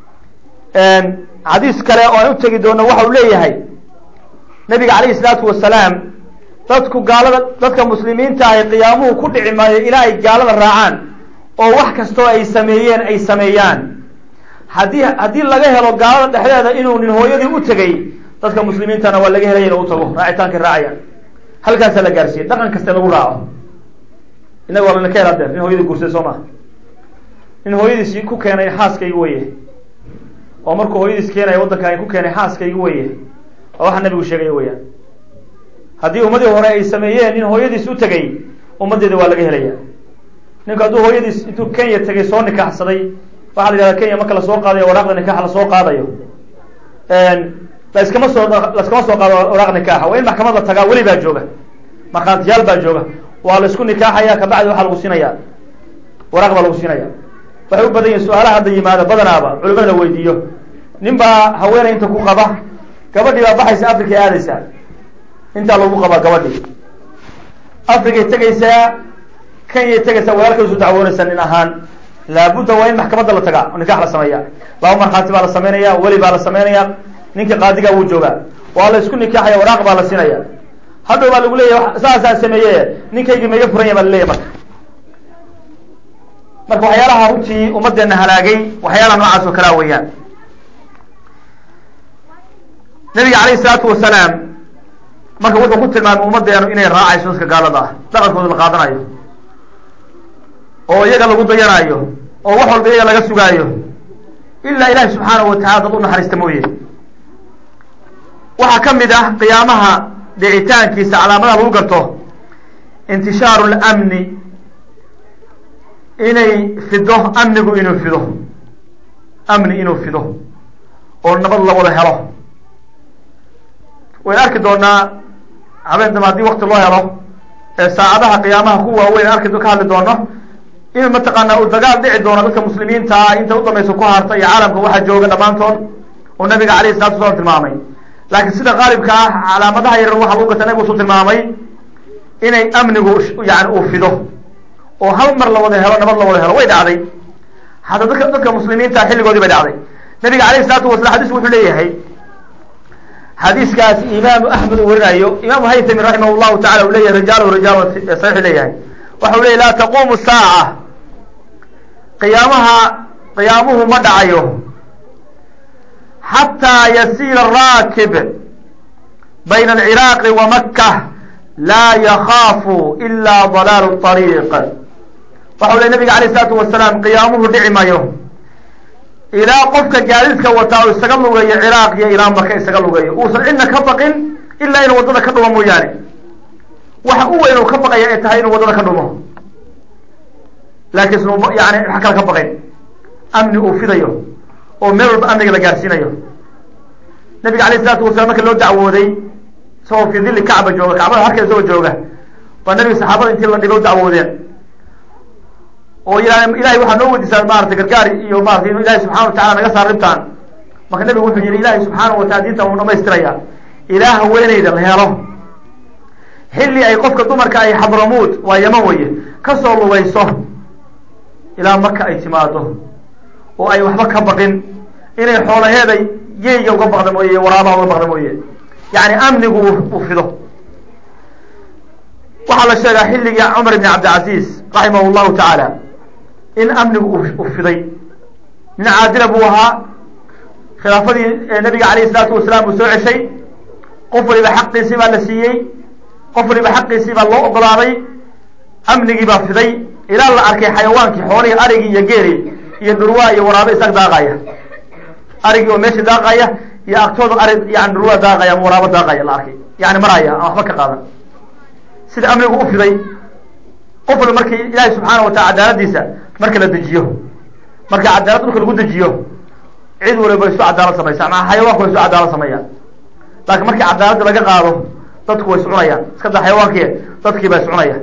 xadiis kale oo aan u tegi doono waxa uu leeyahay nabiga calayhi salaatu wasalaam dadku gaalada dadka muslimiinta ahi qiyaamuhu ku dhici maayo ilaa ay gaalada raacaan oo wax kastoo ay sameeyeen ay sameeyaan haddii haddii laga helo gaalada dhexdeeda inuu nin hooyadii u tegay dadka muslimiintana waa laga helaya inu u tago raacitaankay raacayaan halkaasaa la gaarsiiyey dhaqan kaste lagu raaco inaga waa lana ka hel adeer nin hooyadii guursaday soo maha nin hooyadiis ku keenay xaaskayga weye oo markuu hooyadiis keenaya waddankan ku keenay xaaskayga weye waa waxa nabigu sheegaya weyaan haddii ummadii hore ay sameeyeen nin hooyadiis u tegay ummaddeeda waa laga helaya ninku hadduu hooyadiis intuu kenya tegay soo nikaaxsaday waxaa la yidhahda kenya marka lasoo qaadayo waraaqda nikaaxa lasoo qaadayo laskama soo laskama soo qaado waraaq nikaaxa waa in maxkamad la tagaa weli baa jooga markhaantiyaal baa jooga waa la isku nikaaxaya kabacdi waxaa lagu siinaya waraaq baa lagu siinaya waxay u badan yihin su-aalaha hadda yimaada badanaaba culimada la weydiiyo nin baa haweeney inta ku qaba gabadhii baa baxaysa africa aadaysaa intaa lagu qabaa gabadhii africay tegaysaa kenyay tegaysaa walaalkay isu dacwoonaysaa nin ahaan laabudda waa in maxkamadda la tagaa oo nikax la sameeya laba markhaati baa la sameynaya weli baa la sameynaya ninka qaadigaa wuu joogaa waa la isku nikaaxaya waraaq baa la siinaya hadhow baa lagu leeyahy saasaa sameeye ninkaygii maiga furanya baa laleeyahy marka marka waxyaalaha runtii ummaddeena halaagay waxyaalaha noocaas oo kalea weeyaan nabiga calayhi isalaatu wasalaam marka wuxuu ku tilmaamay ummaddeenu inay raacayso dadka gaalada ah dhaqankooda la qaadanayo oo iyaga lagu dayanayo oo wax walba iyaga laga sugaayo ilaa ilahi subxaanahu watacala dad u naxariista mooye waxaa ka mid ah qiyaamaha dhicitaankiisa calaamadaha lagu garto intishaaru lamni inay fido amnigu inuu fido amni inuu fido oo nabad la wada helo wayn arki doonaa habeen dama haddii wakti loo helo ee saacadaha qiyaamaha ku waaweyn arki ka hadli doono in mataqaanaa uu dagaal dhici doono dadka muslimiinta ah inta u dambaysa ku harta iyo caalamka waxaa jooga dhammaantood oo nabiga alayhi salatu wasalaam tilmaamay laakiin sida qaalibka ah calaamadaha yaran waxa lagu garta nabigu usu tilmaamay inay amnigu yani uu fido oo hal mar la wada helo nabad la wada helo way dhacday hataa dadka dadka muslimiinta xilligoodii bay dhacday nabiga alayhi salaatu wasalam xadiisku wuxuu leeyahay xadiiskaas imaamu axmed uu warinayo imaamu haytami raximah llahu tacala uu leeyahay rijaal rijaal saxiixu leeyahay waxa u leyahy laa taquumu saaca qiyaamaha qiyaamuhu ma dhacayo xataa yasiira raakib bayna alciraaqi wa maka laa yakaafu ila dalaalu طariiq waxau ley nabiga alayh isalaatu wasalaam qiyaamuhu dhici mayo ilaa qofka gaadiidka wataa uu isaga lugeeyo ciraaq iyo ilaa maka isaga lugeeyo uusan cidna ka baqin ilaa inuu waddada ka dhumo mooyaane waxa u weyn uu ka baqaya ay tahay inuu waddada ka dhumo laakiin snu yani wax kale ka baqayn amni uu fidayo oo meel walba amniga la gaarsiinayo nabiga alayh isalaatu wasalam marka loo dacwooday isagoo fii dilli kacba jooga kacbada harkeeda isagoo jooga baa nabiga saxaabada intii la dhigo dacwoodeen oo ila ilahay waxaa noo weydiisaa maarata gargaar iyo maarata inu ilahay subxana watacala naga saar ribtaan marka nabigu wuxuu yihi ilahay subxaana watacala diintan uu dhamaystiraya ilaa haweeneyda la helo xilli ay qofka dumarka ay xadramuud waa yaman weye kasoo lugayso ilaa maka ay timaado oo ay waxba ka baqin inay xoolaheeda yeyga uga baqda mooye waraabaha uga baqda mooye yani amnigu uu fido waxaa la sheegaa xilligii cumar ibn cabdilcaziz raximah llahu tacaala in amnigu u fiday nin caadila buu ahaa khilaafadii nabiga alayh isalaatu wasalaam uu soo ceshay qof waliba xaqiisii baa la siiyey qof waliba xaqiisii baa loo ogolaaday amnigii baa fiday ilaa la arkay xayawaankii xoolihii arigii iyo geeli iyo dhurwaa iyo waraabe isaga daaqaya arigii oo meesha daaqaya iyo agtooda ari yani dhurwaa daaqaya ama waraabo daaqaya la arkay yani maraya aan waxba ka qaadan sida amnigu u fiday qof waliba markii ilaahay subxaana watala cadaaladiisa marka la dejiyo marka cadaalad dhulka lagu dejiyo cid waliba isu cadaalad samaysa maa xayawaanku way isu cadaalad sameeyaan laakiin markii cadaaladda laga qaado dadku way iscunayaan iska da xayawaankii dadkii baa iscunaya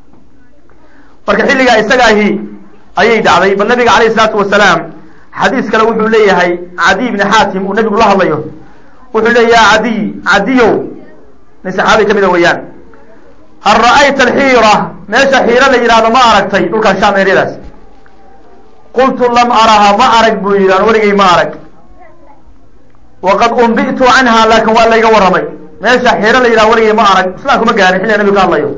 marka xilligaa isagaahi ayay dhacday bal nabiga alayh isalaatu wasalaam xadiis kale wuxuu leeyahay cadiy bni xaatim uu nabigu la hadlayo wuxuu leeya ya cadiy cadiyow nin saxaabi kamida weeyaan hal ra'ayta alxiira meesha xiiro la yidhahdo ma aragtay dhulkan sham eryadaas qultu lam araha ma arag buu yidhi an weligay ma arag waqad umbi'tu canha laakin waa layga warramay meesha xiiro la yidhahdo weligay ma arag islaamku ma gaarin xilliga nabigu ka hadlayo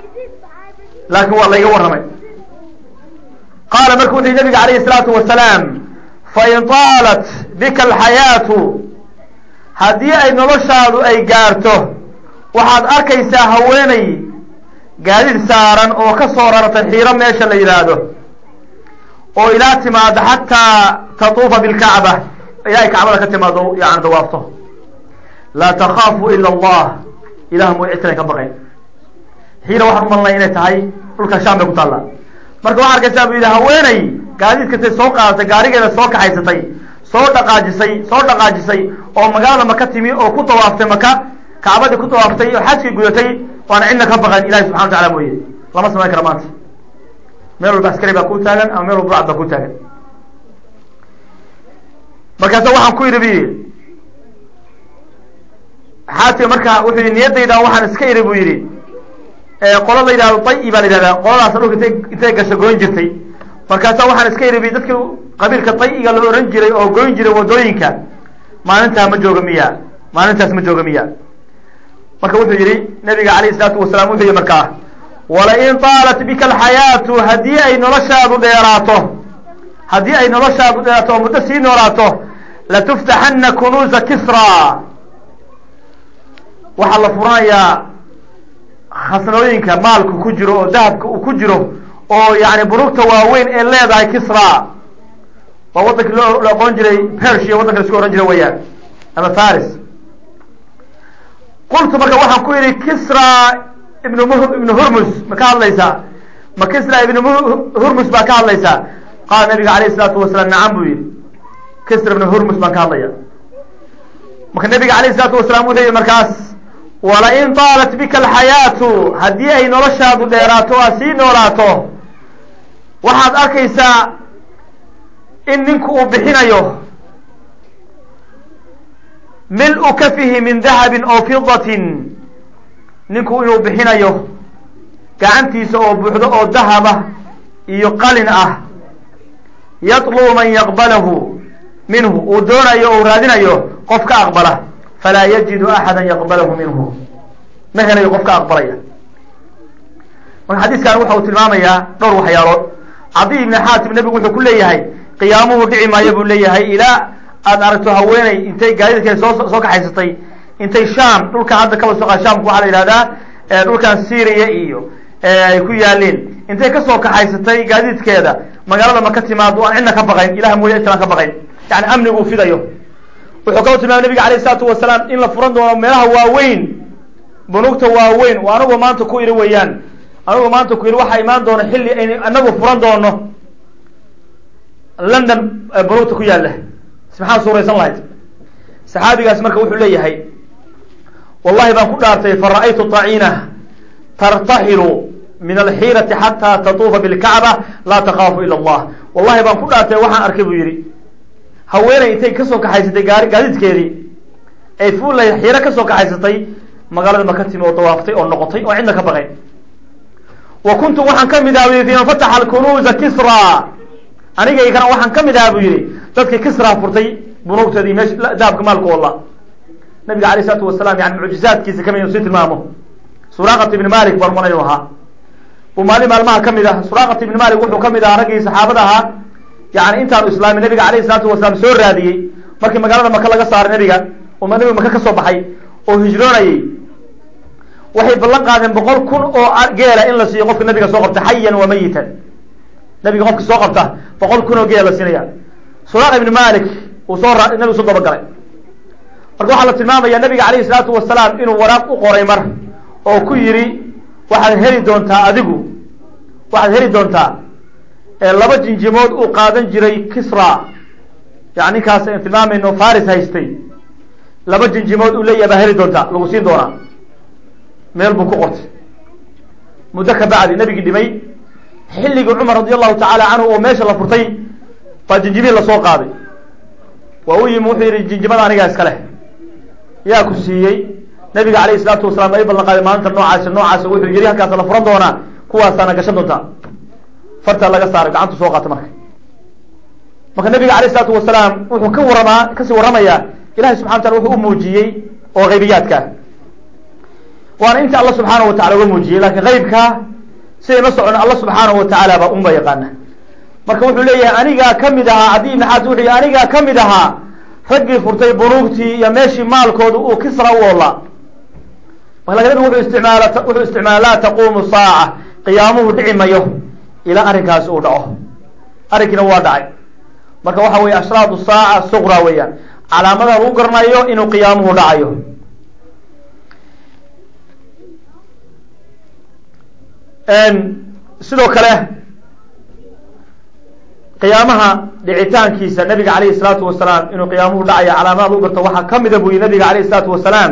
laakin waa layga warramay qaala marka wuxu yhi nabiga alayhi isalaatu wasalaam fain taalat bika alxayaatu haddii ay noloshaadu ay gaarto waxaad arkaysaa haweeney gaadiid saaran oo ka soo raratay xiiro meesha la yidhaahdo oo ilaa timaado xataa tatuufa bilkacba ilaa ay kacbada ka timaado yani dawaafto laa takaafu ila allah ilah mooy cid kale ka baqayn xiiro waxaan umalnay inay tahay dhulka sham bay ku taallaa marka waxaa arkaysaa buu yidhi haweeney gaadiidkatay soo qaadatay gaarigeeda soo kaxaysatay soo dhaqaajisay soo dhaqaajisay oo magaalada maka timi oo ku dawaaftay maka kacbadii ku dawaaftay oo xajkii gudatay waana cidna ka baqan ilahi subxana watacala mooye lama samayn kara maanta meel walba askari baa ku taagan ama meel walba burcad baa ku taagan markaasa waxaan ku yidhi bu yidhi xaatim marka wuxuu yidhi niyaddayda waxaan iska idhi buu yidhi qola la yidhahdo dayi baa la yidhahdaa qoladaas dhulka intay intay gasho goyn jirtay markaasa waxaan iska idhi bu dadkii qabiilka dayiga la ohan jiray oo goyn jiray wadooyinka maalintaa ma jooga miya maalintaas ma jooga miya marka wuxuu yihi nabiga alayh isalaatu wasalaam wuxuu yihi markaa walain taalat bika alxayaatu haddii ay noloshaadu dheeraato haddii ay noloshaadu dheeraato oo muddo sii noolaato latuftaxana kunuuza kisra waxaa la furanayaa khasnooyinka maalku ku jiro oo dahabka uu ku jiro oo yani bunugta waaweyn ee leedahay kisra waa wadankii loo la aqoon jiray persia waddanka la isku ohan jiray weyaan ama faris qultu marka waxaan ku yidhi kisra ibn m ibnu hurmus ma ka hadlaysaa ma kisra ibnu hurmus baa ka hadlaysaa qaala nabiga alayh isalaatu wasalaam nacam buu yihi kisra ibnu hurmus baan ka hadlaya marka nabiga alayh isalaatu wasalaam wuxuu yihi markaas walain taalat bika alxayaatu haddii ay noloshaadu dheeraato aad sii noolaato waxaad arkaysaa in ninku uu bixinayo mil-u kafihi min dahabin oo fidatin ninku inuu bixinayo gacantiisa oo buuxdo oo dahaba iyo qalin ah yatlubu man yaqbalahu minhu uu doonayo o raadinayo qof ka aqbala falaa yajidu axada yaqbalahu minhu ma helayo qof ka aqbalaya marka xadiiskan waxa uu tilmaamayaa dhowr waxyaalood cadi ibni xaatim nebigu wuxuu ku leeyahay qiyaamuhu dhici maayo buu leeyahay ilaa aada aragto haweeney intay gaadidkeeda soo soo kaxaysatay intay sham dhulkan hadda kaba soo shamku waxaa la yihahdaa dhulkan syria iyo ay ku yaaleen intay kasoo kaxaysatay gaadiidkeeda magaalada maka timaado aan cidna ka baqayn ilah mooya intaan ka baqayn yani amnigu uu fidayo wuxuu kaloo tilmaamay nabiga alayh isalaatu wasalaam in la furan doono meelaha waaweyn bunugta waaweyn oo anagu maanta ku idhi weeyaan anagu maanta ku yidhi waxaa imaan doona xilli aynu anagu furan doono london bunugta ku yaalla maxaa suuraysan lahayd saxaabigaas marka wuxuu leeyahay wallahi baan ku dhaartay fara-aytu taciina tartaxilu min alxiirati xataa tatuufa bilkacba laa takaafu ila allah wallahi baan ku dhaartay waxaan arkay buu yidhi haweeney intay kasoo kaxaysatay gaari gaadiidkeedii ay fuullahay xiiro kasoo kaxaysatay magaalada maka timi oo dawaaftay oo noqotay oo cidna ka baqayn wa kuntu waxaan ka mid aha bu yidhi fiman fataxa alkunuuza kisra anigaykana waxaan ka mid aha buu yihi dadkii kisra furtay bunuugteedii meesha dahabka maalku walla nabiga alayh isalaatu wasalaam yani mucjizaadkiisa kamid inu sii tilmaamo suraqat ibni malik barman inuu ahaa uu maalin maalmaha kamid ah suraqat ibni malik wuxuu kamid ahaa raggii saxaabada ahaa yani intaanu islaamin nabiga alayh isalaatu wasalaam soo raadiyey markii magaalada maka laga saaray nabiga oo nabiga maka kasoo baxay oo hijroonayey waxay ballan qaadeen boqol kun oo geela in la siiyo qofka nabiga soo qabta xayan wa mayitan nabiga qofka soo qabta boqol kun oo geela la siinaya suraq ibni malik uu soo ra nabigu soo dabagalay marka waxaa la tilmaamaya nabiga alayhi salaatu wasalaam inuu waraaq u qoray mar oo ku yidhi waxaad heli doontaa adigu waxaad heli doontaa laba jinjimood uu qaadan jiray kisra yani ninkaas an tilmaamayno faris haystay laba jinjimood uu leeyahay baa heli doontaa lagu siin doonaa meel buu ku qortay muddo ka bacdi nabigii dhimay xilligii cumar radi allahu tacaala canhu oo meesha la furtay baa jinjimihii lasoo qaaday waa u yimi wuxuu yihi jinjimada anigaa iska leh yaa ku siiyey nabiga alayh isalaatu wasalaam ay ballan qaaday maalinta noocaasi noocaasi wuxuu yihi halkaasa la furan doonaa kuwaasaana gashan doontaa fartaa laga saaray gacantu soo qaata marka marka nabiga alayh isalaatu wasalaam wuxuu ka waramaa kasii warramayaa ilahay subxana wataala wuxuu u muujiyey oo haybiyaadka waana inta alla subxaana wa tacala uga muujiyey lakin haybka siday ma socono alla subxaanahu wa tacaala baa unba yaqaana marka wuxuu leeyahay anigaa kamid ahaa cadi ibn xaas wuxuu yihi anigaa kamid ahaa raggii furtay bunuugtii iyo meeshii maalkooda uu kisra u oolaa marka nabigu wuxuu isticmaala wuxuu isticmaala laa taquumu saaca qiyaamuhu dhici mayo ilaa arrinkaasi uu dhaco arrinkiina waa dhacay marka waxa weeye ashraadu saaca suqra weeyaan calaamada lagu garanayo inuu qiyaamuhu dhacayo sidoo kale qiyaamaha dhicitaankiisa nabiga alayhi salaatu wasalaam inuu qiyaamuhu dhacayo calaamada lagu garto waxaa kamida buu yihi nabiga alayh salaatu wasalaam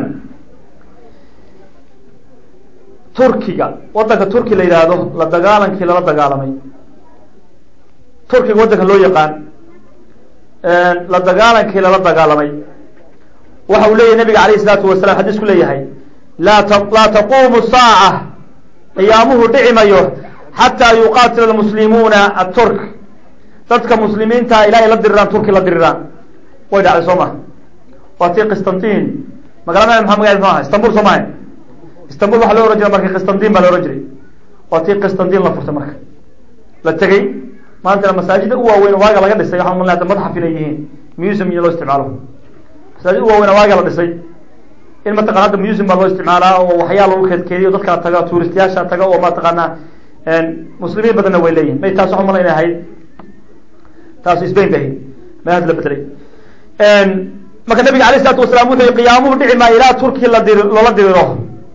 turkiga wadanka turki la yidhaahdo la dagaalankii lala dagaalamay turkiga waddanka loo yaqaan la dagaalankii lala dagaalamay waxa uu leeyahy nabiga alayh salaatu wasalam xadiisku leeyahay laa laa taquumu saaca qiyaamuhu dhici mayo xataa yuqaatila almuslimuuna aturk dadka muslimiinta ilaa ay la diriraan turki la diriraan way dhacday soo maha waa tii qistantin magaalada maa maga mxu aha istanbul soo maha istanbul waxaa loo ohan jiray marka qistantin baa la ohan jiray waa tii qistantin la furtay marka la tegey maantana masaajida u waaweyn waaga laga dhisay waxaan umalnay ada madxaf inay yihiin museum iyo loo isticmaalo masaajid u waaweyn waaga la dhisay in mataqana hadda museum baa loo isticmaalaa oo waxyaa lagu keedkeediyo dadkaa taga tuuristayaasha taga oo mataqaana muslimiin badanna way leeyihin may taas waxu malayn ahayd taas spain ba ahayd may had la bedelay marka nabiga alayh isalaatu wasalaam wuxuu yihi qiyaamuhu dhici maayo ilaa turki la diri loola diriro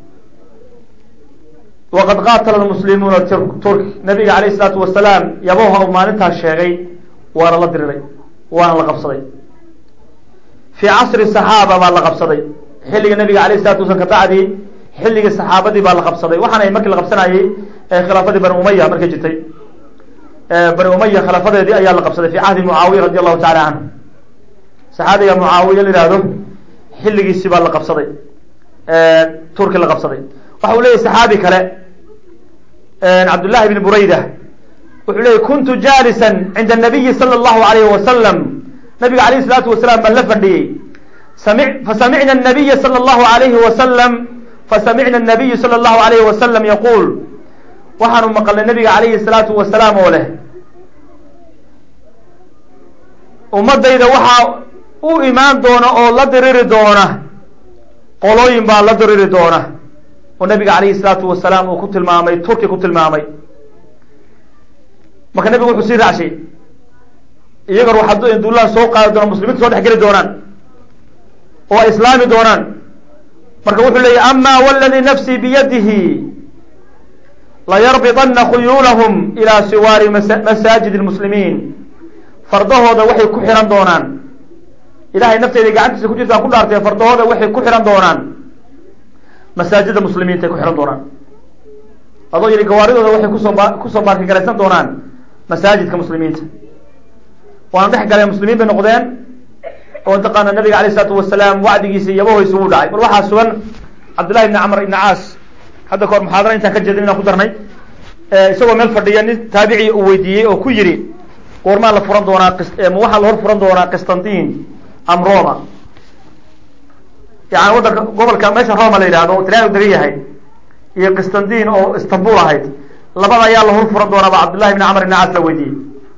waqad qaatala lmuslimuuna turk nabiga alayh isalaatu wasalaam yaboha uu maalintaas sheegay waana la diriray waana la qabsaday fii casri saxaaba baa la qabsaday xilliga nabiga alayh isalatu waslam kabacdi xilligii saxaabadii baa la qabsaday waxaana markii la qabsanayey khilaafadii bani umaya markay jirtay bani umaya khilaafadeedii ayaa la qabsaday fi cahdi mucaawiya radi allahu tacala canhu saxaabiga mucaawiya la yihahdo xilligiisii baa la qabsaday turki la qabsaday waxa uu leyahy saxaabi kale cabdullahi bn burayda wuxuu leeyay kuntu jaalisa cinda nabiyi sala allahu alayhi wasalam nabiga alayh isalaatu wasalaam baan la fadhiyey sami fasamicna nabiya sala allahu alayhi wasalam fasamicna nabiyu sala allahu alayhi wasalam yaquul waxaanu maqalnay nabiga calayhi salaatu wasalaam oo leh ummadayda waxaa u imaan doona oo la diriri doona qolooyin baa la diriri doona oo nabiga calayhi salaatu wasalaam uu ku tilmaamay turki ku tilmaamay marka nabigu wuxuu sii raacshay iyaga ruuxad duulaan soo qaadi doona muslimiinta soo dhex geli doonaan oo ay islaami doonaan marka wuxuu leeyahy ama wladii nafsii biyadihi layarbidana khuyuulahum ilaa siwaari masaajid lmuslimiin fardahooda waxay ku xihan doonaan ilahay nafteyda gacantiisa ku jirtaan ku dhaartee fardahooda waxay ku xihan doonaan masaajida muslimiintaay ku xihan doonaan adoo yidhi gawaaridooda waxay kusoo ba kusoo baarkigaraysan doonaan masaajidka muslimiinta waana dhex galeen muslimiin bay noqdeen oo mataqaana nabiga alayh isalaatu wasalaam wacdigiisa iyabahoysa wuu dhacay bal waxaa sugan cabdullahi ibni camr ibni caas hadda kahor muxaadara intaan ka jeedin inaan ku darnay isagoo meel fadhiya nin taabiciya uu weydiiyey oo ku yidhi goormaa la furan doonaa ma waxaa la hor furan doonaa qistantin am roma yani waddanka gobolka meesha roma la yidhahdo o talyaanigu degan yahay iyo qistantin oo istanbul ahayd labada ayaa la hor furan doonaa ba cabdullahi ibni camr ibni caas la weydiiyey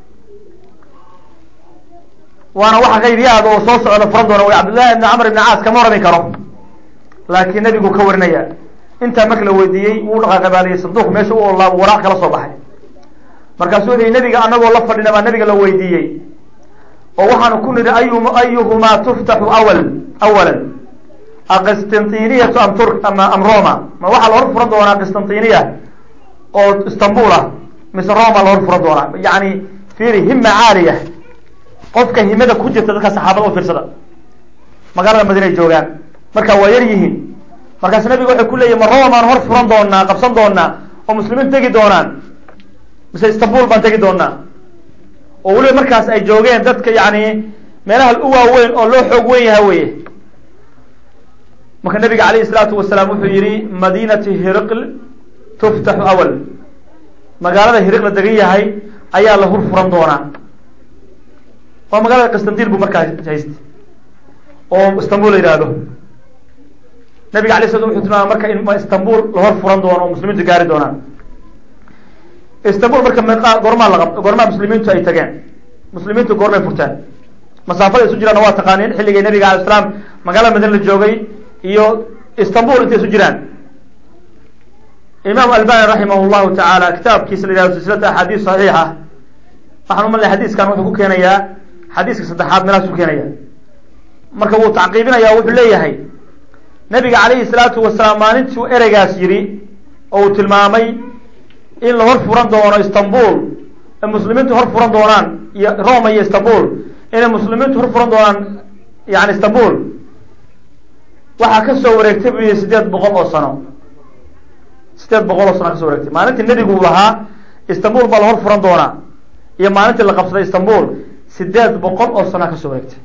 waana waxa kayriyaada oo soo socda furan doona way cabdullahi ibni camr ibni caas kama orami karo laakiin nebigu ka warinaya intaa marka la weydiiyey wuu dhaqaaqabaadiyey sanduuq meesha u olaabo waraaq kala soo baxay markaasuu wuxu nebiga anagoo la fadhina baa nabiga la weydiiyey oo waxaanu ku nidhi ayu ayuhumaa tuftaxu awal awalan aqistantiniatu am tur ama am roma ma waxaa la hor furan doonaa qistantiniya oo istanbul ah mise roma la hor furan doonaa yani fiiri hima caaliya qofka himada ku jirta dadka saxaabada u fiirsada magaalada madiina ay joogaan marka waa yar yihiin markaas nabiga waxay ku leeyihin ma romaan hor furan doonaa qabsan doonaa oo muslimiin tegi doonaan mise istanbul baan tegi doonaa oo weliba markaas ay joogeen dadka yani meelaha u waaweyn oo loo xoog weyn yaha weye marka nabiga alayh isalaatu wasalaam wuxuu yihi madinati hiriql tuftaxu awal magaalada hiriq la degan yahay ayaa la hor furan doonaa waa magaalada qistantin buu markaa haysta oo istanbul la yihahdo nabiga alay sla wuxuu tilmaamay marka in istanbul la hor furan doono oo muslimiintu gaari doonaan istanbul marka meeqa goormaa laqab goormaa muslimiintu ay tageen muslimiintu goormay furteen masaafada isu jiraanna waa taqaaniin xilligay nabiga alay slam magaalada madina la joogay iyo istanbul intay isu jiraan imaam albani raximah llahu tacaala kitaabkiisa la yihahdo silsilata axaadiis saxiixa waxaan u malnay xadiiskan wuxuu ku keenayaa xadiiska saddexaad meelahaas ku keenaya marka wuu tacqiibinaya wuxuu leeyahay nabiga calayhi salaatu wasalaam maalintuu ereygaas yidhi oo uu tilmaamay in la hor furan doono istanbul ay muslimiintu hor furan doonaan iyo roma iyo istanbul inay muslimiintu hor furan doonaan yani istanbul waxaa kasoo wareegtay bu yihi sideed boqol oo sano sideed boqol oo sano kasoo wareegtay maalintii nebigu uu lahaa istanbul baa la hor furan doonaa iyo maalintii la qabsaday istanbul sideed boqol oo sana kasoo wareegtay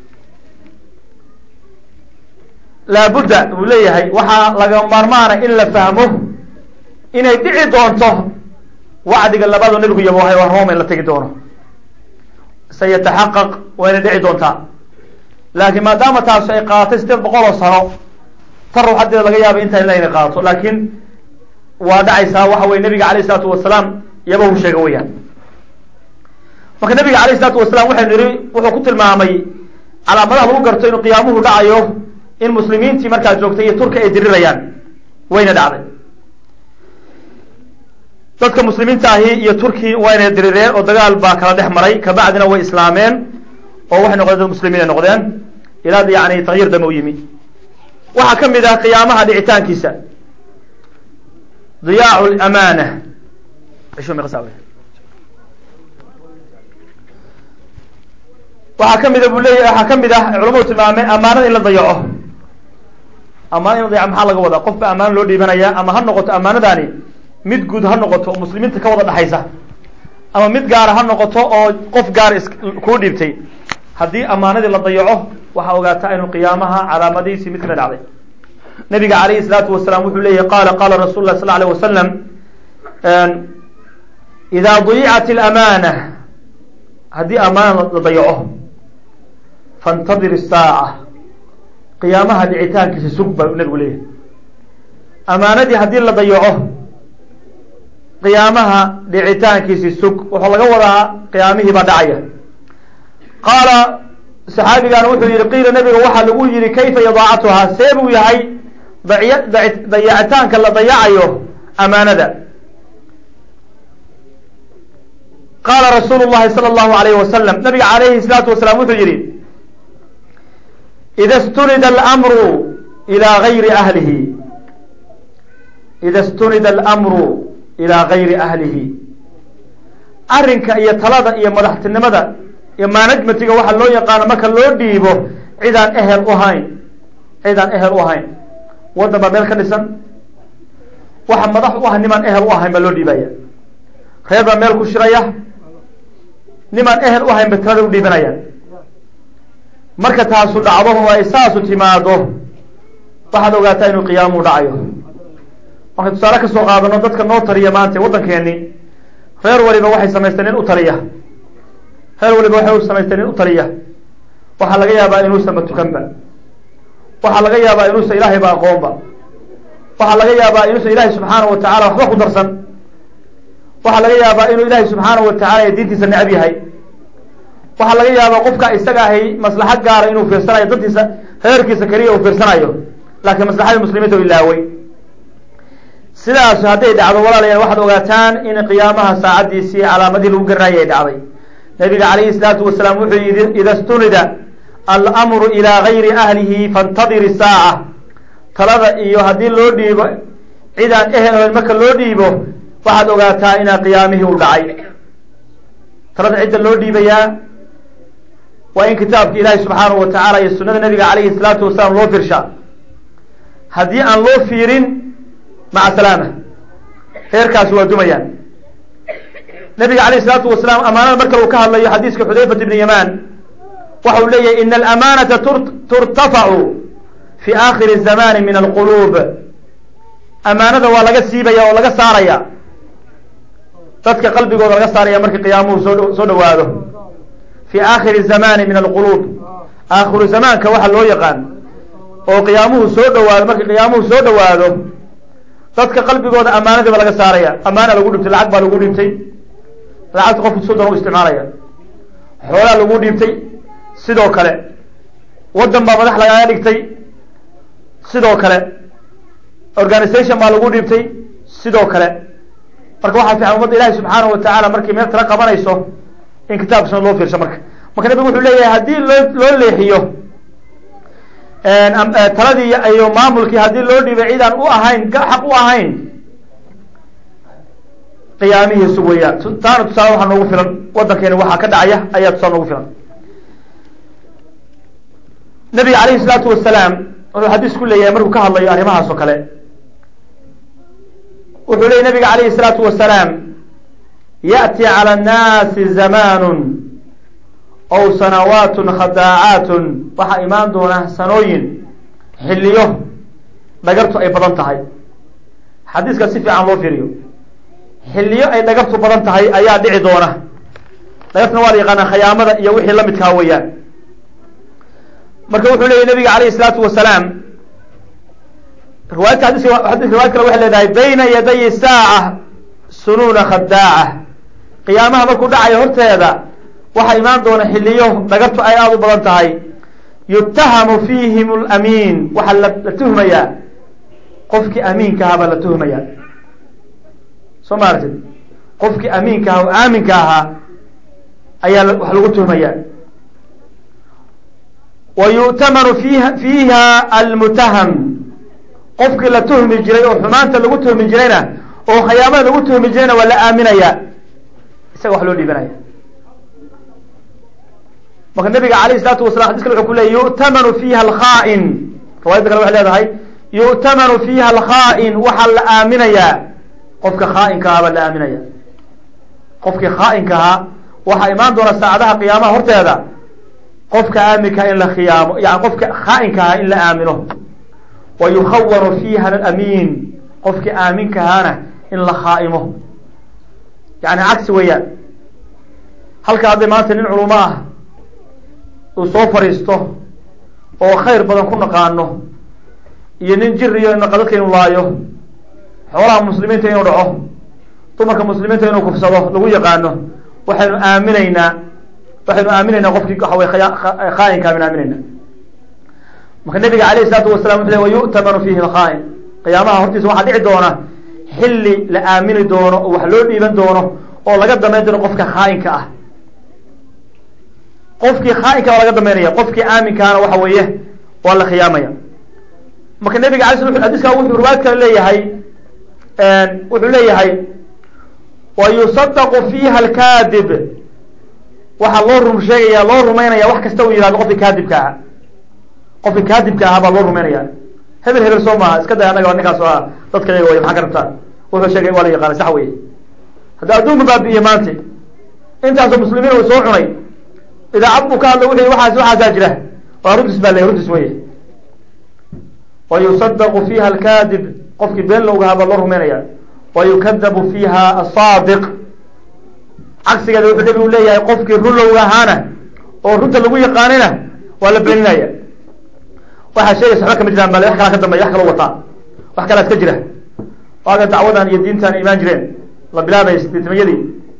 laabudda uu leeyahay waxaa laga maarmaana in la fahmo inay dhici doonto wacdiga labaadoo nebigu yaboohay oo roma in la tegi doono sayataxaqaq waa inay dhici doontaa laakiin maadaama taasu ay qaadatay sideed boqol oo sano tan ruuxadeeda laga yaaba intaa ila inay qaadato laakiin waa dhacaysaa waxa weye nabiga alayh isalaatu wasalaam yaba uu sheega weyaan marka nabiga alayh isalaatu wasalaam waxaynu yihi wuxuu ku tilmaamay calaamadaha lagu garto inuu qiyaamuhu dhacayo in muslimiintii markaa joogtay iyo turki ay dirirayaan wayna dhacday dadka muslimiinta ahi iyo turki wayna dirireen oo dagaal baa kala dhex maray kabacdina way islaameen oo waxay noqdeen dad muslimiin ay noqdeen ilaa yani takyiir dame u yimi waxaa ka mid ah qiyaamaha dhicitaankiisa diyaacu lamaana waxaa ka mida bu leeya waxaa ka mid ah culamadu tilmaameen amaanada in la dayaco amaanada in la dayaco maxaa laga wadaa qof ba amaano loo dhiibanaya ama ha noqoto amaanadaani mid guud ha noqoto oo muslimiinta ka wada dhexaysa ama mid gaara ha noqoto oo qof gaara is kuu dhiibtay haddii amaanadii la dayaco waxaa ogaataa inuu qiyaamaha calaamadihiisii mid kamid dhacday nabiga calayhi salaatu wasalaam wuxuu leeyahy qaala qaala rasul lah sal alay wasalam idaa dayicat alamaana haddii amaana la dayaco faاntadir الsaaca qiyaamaha dhicitaankiisa sug baa nabigu leeyahay amaanadii haddii la dayaco qiyaamaha dhicitaankiisi sug wuxuu laga wadaa qiyaamihii baa dhacaya qaala saxaabigan wuxuu yihi qiila nabiga waxaa lagu yihi kayfa idaacatuhaa see buu yahay dacy dayacitaanka la dayacayo amaanada qaala rasuulu llahi salى اllahu alayh wasalam nabiga alayhi الsalaatu wasalaam wuxuu yihi ida stunida almru ilaa gayri ahlihi ida stunida almru ilaa gayri ahlihi arrinka iyo talada iyo madaxtinimada iyo manajmentiga waxaa loo yaqaano marka loo dhiibo cidaan ehel u hayn cidaan ehel u ahayn waddan baa meel ka dhisan waxa madax u ah nimaan ehel u ahayn baa loo dhiibaya reer baa meel ku shiraya nimaan ehel u ahayn ba talada u dhiibanaya marka taasu dhacdo oo ay saasu timaado waxaad ogaataa inuu qiyaamuhu dhacayo marka tusaale ka soo qaadano dadka noo taliya maanta waddankeeni reer waliba waxay samaysteen nin u taliya reer waliba waxay samaysteen nin u taliya waxaa laga yaabaa inuusan matukanba waxaa laga yaabaa inuusan ilaahayba aqoonba waxaa laga yaabaa inuusan ilaahay subxaana wa tacala waxba ku darsan waxaa laga yaabaa inuu ilaahay subxaana wa tacala ee diintiisa necab yahay waxaa laga yaabaa qofka isaga ahay maslaxad gaara inuu fiirsanayo dadkiisa reerkiisa keliya uu fiirsanayo laakiin maslaxadii muslimiinta u ilaaway sidaas hadday dhacdo walaalayaal waxaad ogaataan in qiyaamaha saacaddiisii calaamadii lagu garanayay ay dhacday nabiga calayhi salaatu wasalaam wuxuu yihi ida stunida almru ilaa gayri ahlihi faاntadir isaaca talada iyo haddii loo dhiibo cidaan ehel ohen marka loo dhiibo waxaad ogaataa inaa qiyaamihii u dhacay talada cidda loo dhiibayaa waa in kitaabka ilaahi subxaanahu wa tacaala iyo sunada nabiga calayhi salaatu wasalaam loo fiirshaa haddii aan loo fiirin maca salaama reerkaasi waa dumayaan nabiga alayh isalaatu wasalaam amaanada marka uu ka hadlayo xadiiska xudayfat ibni yamaan waxa uu leeyahy ina alamanata turtafacu fi aakhiri zamani min alquluub amaanada waa laga siibaya oo laga saaraya dadka qalbigooda laga saaraya markii qiyaamuhu soo soo dhawaado fi aakhiri zamani min alquluub aakhiru zamaanka waxa loo yaqaan oo qiyaamuhu soo dhawaado markii qiyaamuhu soo dhawaado dadka qalbigooda amaanadiiba laga saaraya amaana lagu dhibtay lacag baa lagu dhibtay lacagta qofku soddon u isticmaalaya xoolaa lagu dhiibtay sidoo kale waddan baa madax lagaaga dhigtay sidoo kale organisation baa lagu dhiibtay sidoo kale marka waxaa fiican ummadda ilahi subxaanahu wa tacaala markii meel tala qabanayso in kitaabka suna loo fiirsho marka marka nabigu wuxuu leeyahay haddii loo loo leexiyo taladii iyo maamulkii haddii loo dhiibay cid aan u ahayn xaq u ahayn qiyaamihiisu weeyaan taana tusaale waxaa noogu filan waddankeeni waxaa ka dhacaya ayaa tusaale noogu filan nabiga calayhi isalaatu wasalaam wuxuu xadiis ku leeyahay markuu ka hadlayo arrimahaas oo kale wuxuu leeyay nabiga calayhi isalaatu wasalaam yaأti calى الnaasi zamanun ow sanawaatun khadaacaatun waxaa imaan doona sanooyin xilliyo dhagartu ay badan tahay xadiiska si fiican loo fiiriyo xilliyo ay dhagartu badan tahay ayaa dhici doona dhagartuna waa la yaqaanaa khayaamada iyo wixii lamidkaa weeyaan marka wuxuu leeyay nabiga alayh الsalaatu wasalaam riwaayadka xadiiska xadiiska riwayad kale waxay leedahay bayna yaday saaca sunuuna khadaaca qiyaamaha markuu dhacayo horteeda waxaa imaan doona xilliyo dhagartu ay aada u badan tahay yutahamu fiihim lamiin waxaa la tuhmayaa qofkii amiinka ahaa baa la tuhmayaa soo ma aragtid qofkii amiinka ahaa oo aaminka ahaa ayaa wax lagu tuhmayaa wa yu'tamanu fiiha fiiha almutaham qofkii la tuhmi jiray oo xumaanta lagu tuhmi jirayna oo khayaamada lagu tuhmi jirayna waa la aaminayaa isaga wax loo dhiibanaya marka nabiga alayh isalaatu wasalaam xadis kale wuxuu ku leeyay yu'tamanu fiiha alkhaa'in riwaayadda kale waxay leedahay yu'tamanu fiiha alkhaa'in waxaa la aaminayaa qofka khaa'inka ahaa baa la aaminaya qofkii khaa'inka ahaa waxaa imaan doona saacadaha qiyaamaha horteeda qofka aaminkaha in la khiyaamo yani qofka khaa'inka ahaa in la aamino wa yukhawanu fiiha alamiin qofkii aaminka ahaana in la khaa'imo yani cagsi weeyaan halka hadday maanta nin culumo ah uu soo fadhiisto oo khayr badan ku naqaano iyo nin jiriyo dadka inu laayo xoolaha muslimiinta inuu dhaco dumarka muslimiinta inuu kufsado lagu yaqaano waxaynu aaminaynaa waxaynu aaminaynaa qofkii waxa wey khaayinka aynu aaminaynaa marka nabiga alayh isalaatu wasalam wuxu le wa yu'tamanu fiihi lkhaain qiyaamaha hortiisa waxaa dhici doona xilli la aamini doono oo wax loo dhiiban doono oo laga damayn doono qofka khaayinka ah qofkii khaainka waa laga damaynaya qofkii aaminkaana waxa weeye waa la khiyaamaya marka nabiga alay sl xadiska wuxuu riwaayad kale leeyahay wuxuu leeyahay wa yusadaqu fiiha alkaadib waxaa loo rum sheegaya loo rumaynaya wax kasta uu yihahdo qofkii kaadibka ahaa qofkii kaadibka ahaa baa loo rumaynaya hebel hebel soo maaha iska day annaga ninkaas o ah dadka yaga way maxaa ka rabtaa wuxuu sheegay waa la yaqaana sax weye hadda adduunka baabi'iye maanta intaasoo muslimiin uu soo cunay idaacad buu ka hadla wuxu waxaas waxaasaa jira waa runtis baa ley runtis weye wa yusadaqu fiiha alkaadib qofkii been lowgahaa baa loo rumaynaya wa yukadabu fiiha asaadiq cagsigeeda wuxuu nabigu leeyahay qofkii run lowga ahaana oo runta lagu yaqaanina waa la beeninaya waxaa sheegaysa waxba kama jiraan bale wax kalaa ka dambeya wax kaloo wataa wax kalaa iska jira waaga dacwadan iyo diintan imaan jireen la bilaabay sideetmayadii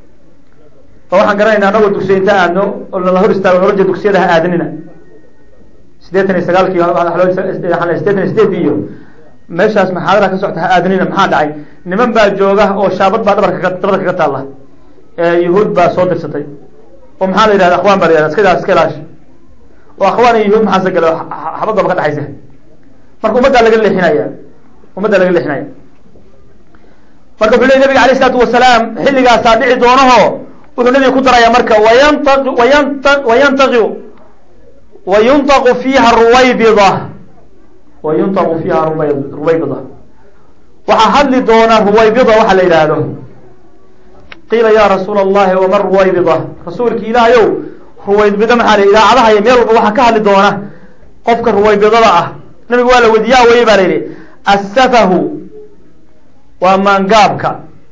ba waxaan garanayna anagoo dugsiya inta aadno oo nala hor istaago oran jir dugsiyada ha aadanina sideetan iyo sagaalkii sideetan iyo sideedii iyo meeshaas maxaadara ka socota ha aadanina maxaa dhacay niman baa jooga oo shaabad baa dhabarka dabada kaga taalla yahuud baa soo dirsatay oo maxaa la yidhahda akhwaan baa la yihahda iska daa iska ilaash oo akhwaan iyo yahuud maxaase galo xabad baba ka dhexaysa marka ummaddaa laga leexinaya ummaddaa laga leexinaya marka wuxuu ley nabiga alayh isalaatu wasalaam xilligaasaa dhici doonaho wuxuu nabiga ku daraya marka wayanta wayanta wayantaqi wayuntaqu fiiha ruwaybida wayuntaqu fiiha ruba ruwaybida waxaa hadli doona ruwaybida waxa la yidhaahdo qiila ya rasuula allahi wama ruwaybida rasuulki ilaahayow ruwaybida maxaa la idaacadaha iyo meel walba waxaa ka hadli doona qofka ruwaybidada ah nabigu waa la wediyaa weye ba la yidhi assafahu waa maangaabka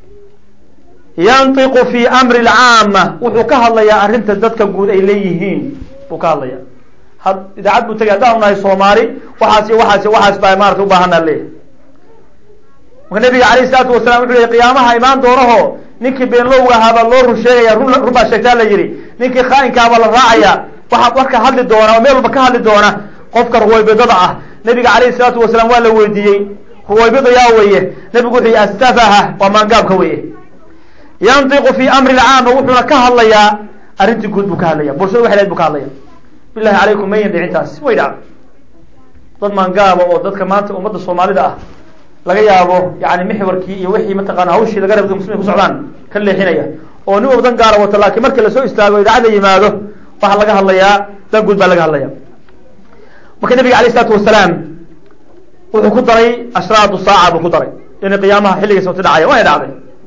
yantiqu fi amri lcaama wuxuu ka hadlayaa arrinta dadka guud ay leeyihiin buu ka hadlaya had idaacad buu tegay haddaanu nahay soomaali waxaas iyo waxaas iyo waxaas baa maarata ubaahanaa leeyahy marka nabiga alayh isalaatu wasalam wuxuu leey qiyaamaha imaan doonaho ninkii beenlowga ahaa baa loo run sheegaya run run baa sheegtaa la yidhi ninkii khaa'inkaa baa la raacaya waxaa warka hadli doona oo meel walba ka hadli doona qofka ruwaybidada ah nabiga alayhi salaatu wasalaam waa la weydiiyey ruwaybida yaa weye nabigu wuxuu yihi asafaha waa maangaabka weye yantiqu fi amri lcaama wuxuuna ka hadlayaa arrintii guud buu ka hadlaya bulshada waxay leed bu ka hadlaya bilahi calaykum mayan dhicintaas way dhacdo dad maangaaba oo dadka maanta ummadda soomaalida ah laga yaabo yani mixwarkii iyo wixii mataqaana hawshii laga raba muslimin ku socdaan ka leexinaya oo nin wabdan gaara wato laakiin markii lasoo istaago idaacad la yimaado waxaa laga hadlayaa dan guud baa laga hadlaya marka nabiga alayh isalaatu wasalaam wuxuu ku daray ashraatu saaca buu ku daray inay qiyaamaha xilligiisa wati dhacaya waana dhacday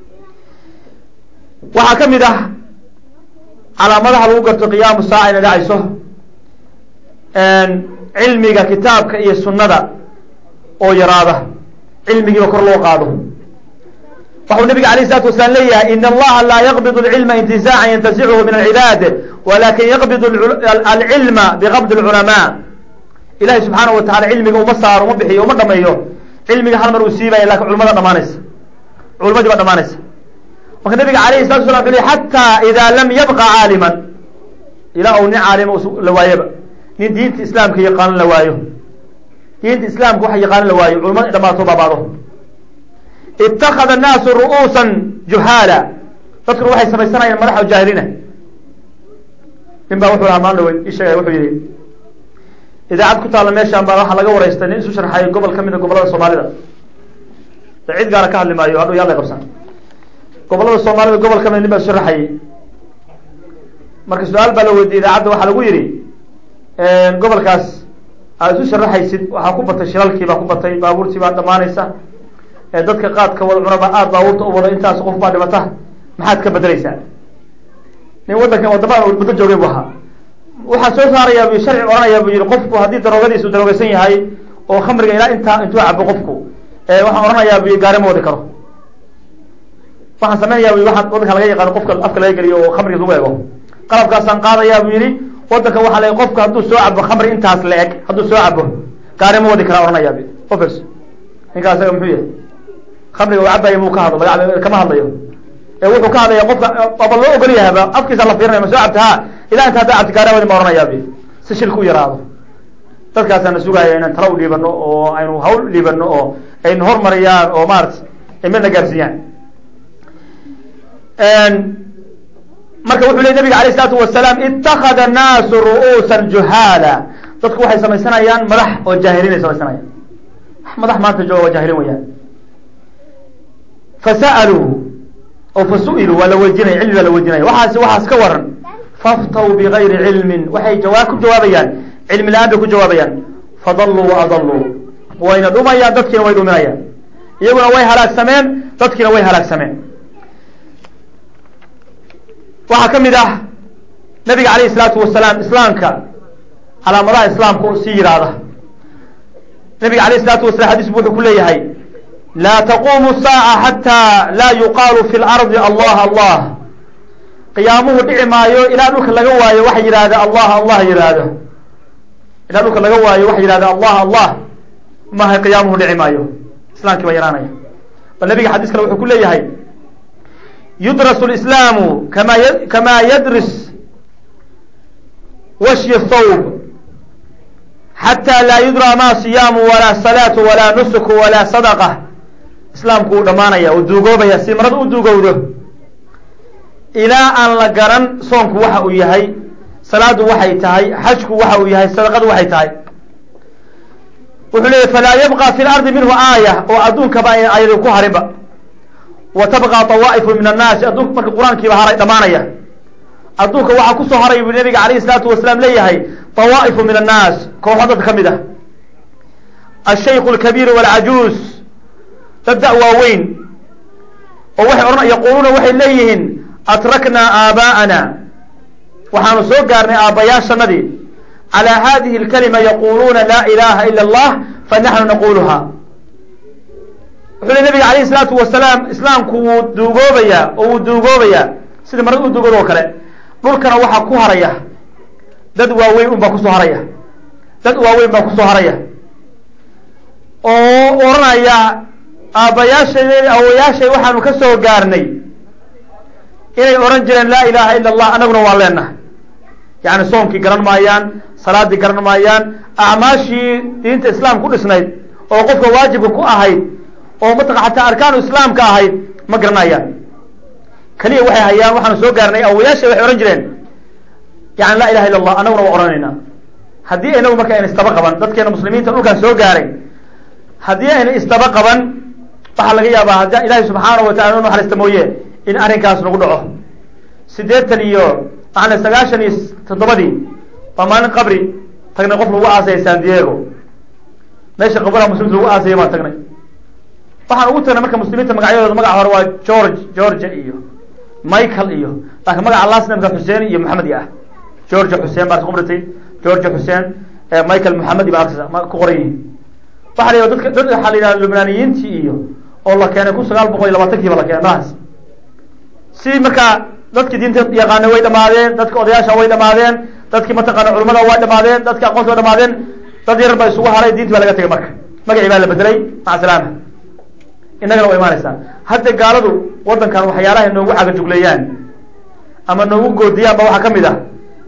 waxaa ka mid ah calaamadaha lagu garto qiyaamu saaca inay dhacayso cilmiga kitaabka iyo sunnada oo yaraada cilmigiiba kor loo qaado waxuu nabiga alayh الsalatu wasalaam leeyahay in allaha laa yaqbid اlcilma intizaacan yantasichu min alcibaad walakin yaqbid alcilma biqabd اlculamaa ilahay subxaana wa tacala cilmiga uma saaro uma bixiyo uma dhameeyo cilmiga hal mar uu siibaya lakin culamada dhamaanaysa culimadii baa dhamaanaysa marka nabiga alayh الsalatu waslam wuxu ley xata ida lam yabqa caaliman ilaa uu nin caalima la waayaba nin diinta islaamka yaqaanin la waayo diinta islaamka waxa yaqaanin la waayo culamada dhamaato baabaado itakada annaasu ru'uusan juhaala dadkuna waxay samaysanayaan madax oo jaahiliina nin baa wuxuu ahaa maalin dhaweyd isheegay wuxuu yihi idaacad ku taalla meeshaan baa waxaa laga waraystay nin isu sharxayay gobol ka mid a gobollada soomaalida de cid gaara ka hadli maayo hadhow yaa la qabsan gobollada soomaalida gobol ka mid nin baa isu sharaxayay marka su-aal baa la weydiiyey idaacadda waxaa lagu yihi gobolkaas aad isu sharaxaysid waxaa ku batay shilalkii baa ku batay baabuurtii baa dhamaanaysa dadka qaadka wada cunaba aada baabuurta u wada intaas qof baa dhimata maxaad ka bedeleysaa nin waddankan waddamaan muddo joogay bu ahaa waxaa soo saarayaa bu sharci odhanayaa bu yihi qofku haddii daroogadiisu daroogeysan yahay oo khamriga ilaa intaa intuu cabo qofku waxaan odhanayaa bu gaari ma wadi karo waxaan samaynayaa bu waxaa waddanka laga yaqaano qofka afka laga geliyo oo khamrigiis lagu eego qalabkaasaan qaadayaa bu yihi waddanka waxaa la qofka hadduu soo cabo khamri intaas la eg hadduu soo cabo gaari ma wadi karaa odhanayaa bu ofers ninkaa isaga muxuu yahay khamriga u cabaya muu ka hadlo laga kama hadlayo ee wuxuu ka hadlaya qofka aba loo ogol yahaba afkiisa la fiirinaya ma soo cabta ha ilaa inta hadda cabti gaara wadi ma oranayaa bi si shilka u yaraado dadkaasaana sugaya inaan tala u dhiibano oo aynu hawl dhiibano oo aynu hormariyaan oo maarata ay midna gaarsiiyaan marka wuxuu ley nabiga alayh isalaatu wasalaam itakada annaasu ru'uusan juhaala dadku waxay samaysanayaan madax oo jaahiliin ay samaysanayaan madax maanta jooga waa jaahiliin weyaan fasa'aluu oo fasu'iluu waa la weydiinaya cilmi baa la weydiinaya waxaas waxaas ka waran faftaw bigayri cilmin waxay jawaab ku jawaabayaan cilmi la-aan bay ku jawaabayaan fadalluu wa adalluu wayna dhumayaan dadkiina way dhuminayaan iyaguna way halaagsameen dadkiina way halaagsameen waxaa ka mid ah nabiga alayh isalaatu wasalaam islaamka calaamadaha islaamka oo sii yidhaahda nabiga alayh isalaatu wasalam xadiis bu wuxuu ku leeyahay laa taquumu saaca xataa laa yuqaalu fi lardi allah allah qiyaamuhu dhici maayo ilaa dhulka laga waayo waxa yidhahda allah allah yidhaahdo ilaa dhulka laga waayo waxa yidhahda allah allah maaha qiyaamuhu dhici maayo islaamkii baa yaraanaya bal nabiga xadiis kale wuxuu ku leeyahay yudrasu lislaamu kama kama yadris washyi thawb xataa laa yudraa ma siyaamu walaa salaatu walaa nusuku walaa sadaqa islaamku uu dhamaanaya uu duugoobaya si marada u duugowdo ilaa aan la garan soonku waxa uu yahay salaadu waxay tahay xajku waxa uu yahay sadaqadu waxay tahay wuxuu leeyahy falaa yabqa fi lardi minhu aaya oo adduunkaba ayna aayadi ku harinba wa tabqa awaa'ifu min annaasi adduunka marka qur-aankiiba haray dhamaanaya adduunka waxaa kusoo haray buu nabiga alayhi salaatu wasalaam leeyahay awaa'ifu min annaas kooxo dadka ka mid ah ashayku alkabiir walcajuus dad da- waaweyn oo waxay odhan yaquuluuna waxay leeyihiin atraknaa aabaa'ana waxaanu soo gaarnay aabbayaashanadii calaa hadihi alkalima yaquuluuna laa ilaha ila allah fanaxnu naquluha wuxuu le nabiga alayhi salaatu wasalaam islaamku wuu duugoobayaa oo wuu duugoobayaa sida marada u duugooda oo kale dhulkana waxaa ku haraya dad waaweyn un baa kusoo haraya dad waaweyn baa kusoo haraya oo odhanaya aabbayaashay awayaashay waxaanu ka soo gaarnay inay odhan jireen laa ilaha ila allah annaguna waa leenahay yacni soonkii garan maayaan salaadii garan maayaan acmaashii diinta islaam ku dhisnayd oo qofka waajibka ku ahayd oo mataq xataa arkaanu islaamka ahayd ma garanayaan keliya waxay hayaan waxaanu soo gaarnay awayaashay waxay odhan jireen yani laa ilaha illa allah annaguna waa odhanayna haddii inagu marka ayna istaba qaban dadkeena muslimiinta dhulkaan soo gaaray haddii ayna istaba qaban waxaa laga yaabaa haddi ilaahay subxaanahu watacala inu naxariista mooye in arrinkaas nagu dhaco siddeetan iyo maana sagaashan iyo toddobadii baa maalin qabri tagnay qof lagu aasaya san diego meesha qabraha muslimta lagu aasaya baan tagnay waxaan ugu tagnay marka muslimiinta magacyadooda magaca hore waa george georgia iyo michael iyo laakiin magaca lasnamka xuseen iyo maxamed ah georgia xuseen baa ku qortay georgia xuseen michael maxamed baa ku qoran yihiin waxa la dadka dad waxaa la yidhahda lubnaaniyiintii iyo oo la keenay kun sagaal boqol iyo labaatankiiba la keenay mahaas si markaa dadkii diinta yaqaana way dhamaadeen dadka odayaasha way dhamaadeen dadkii mataqaana culamada way dhamaadeen dadki aqoonta way dhamaadeen dad yar baa isugu haray diinti baa laga tegay marka magacii baa la bedelay maca salaama innagana way imaanaysaa hadda gaaladu waddankan waxyaalahay noogu cagajugleeyaan ama noogu goodiyaan ba waxaa ka mid ah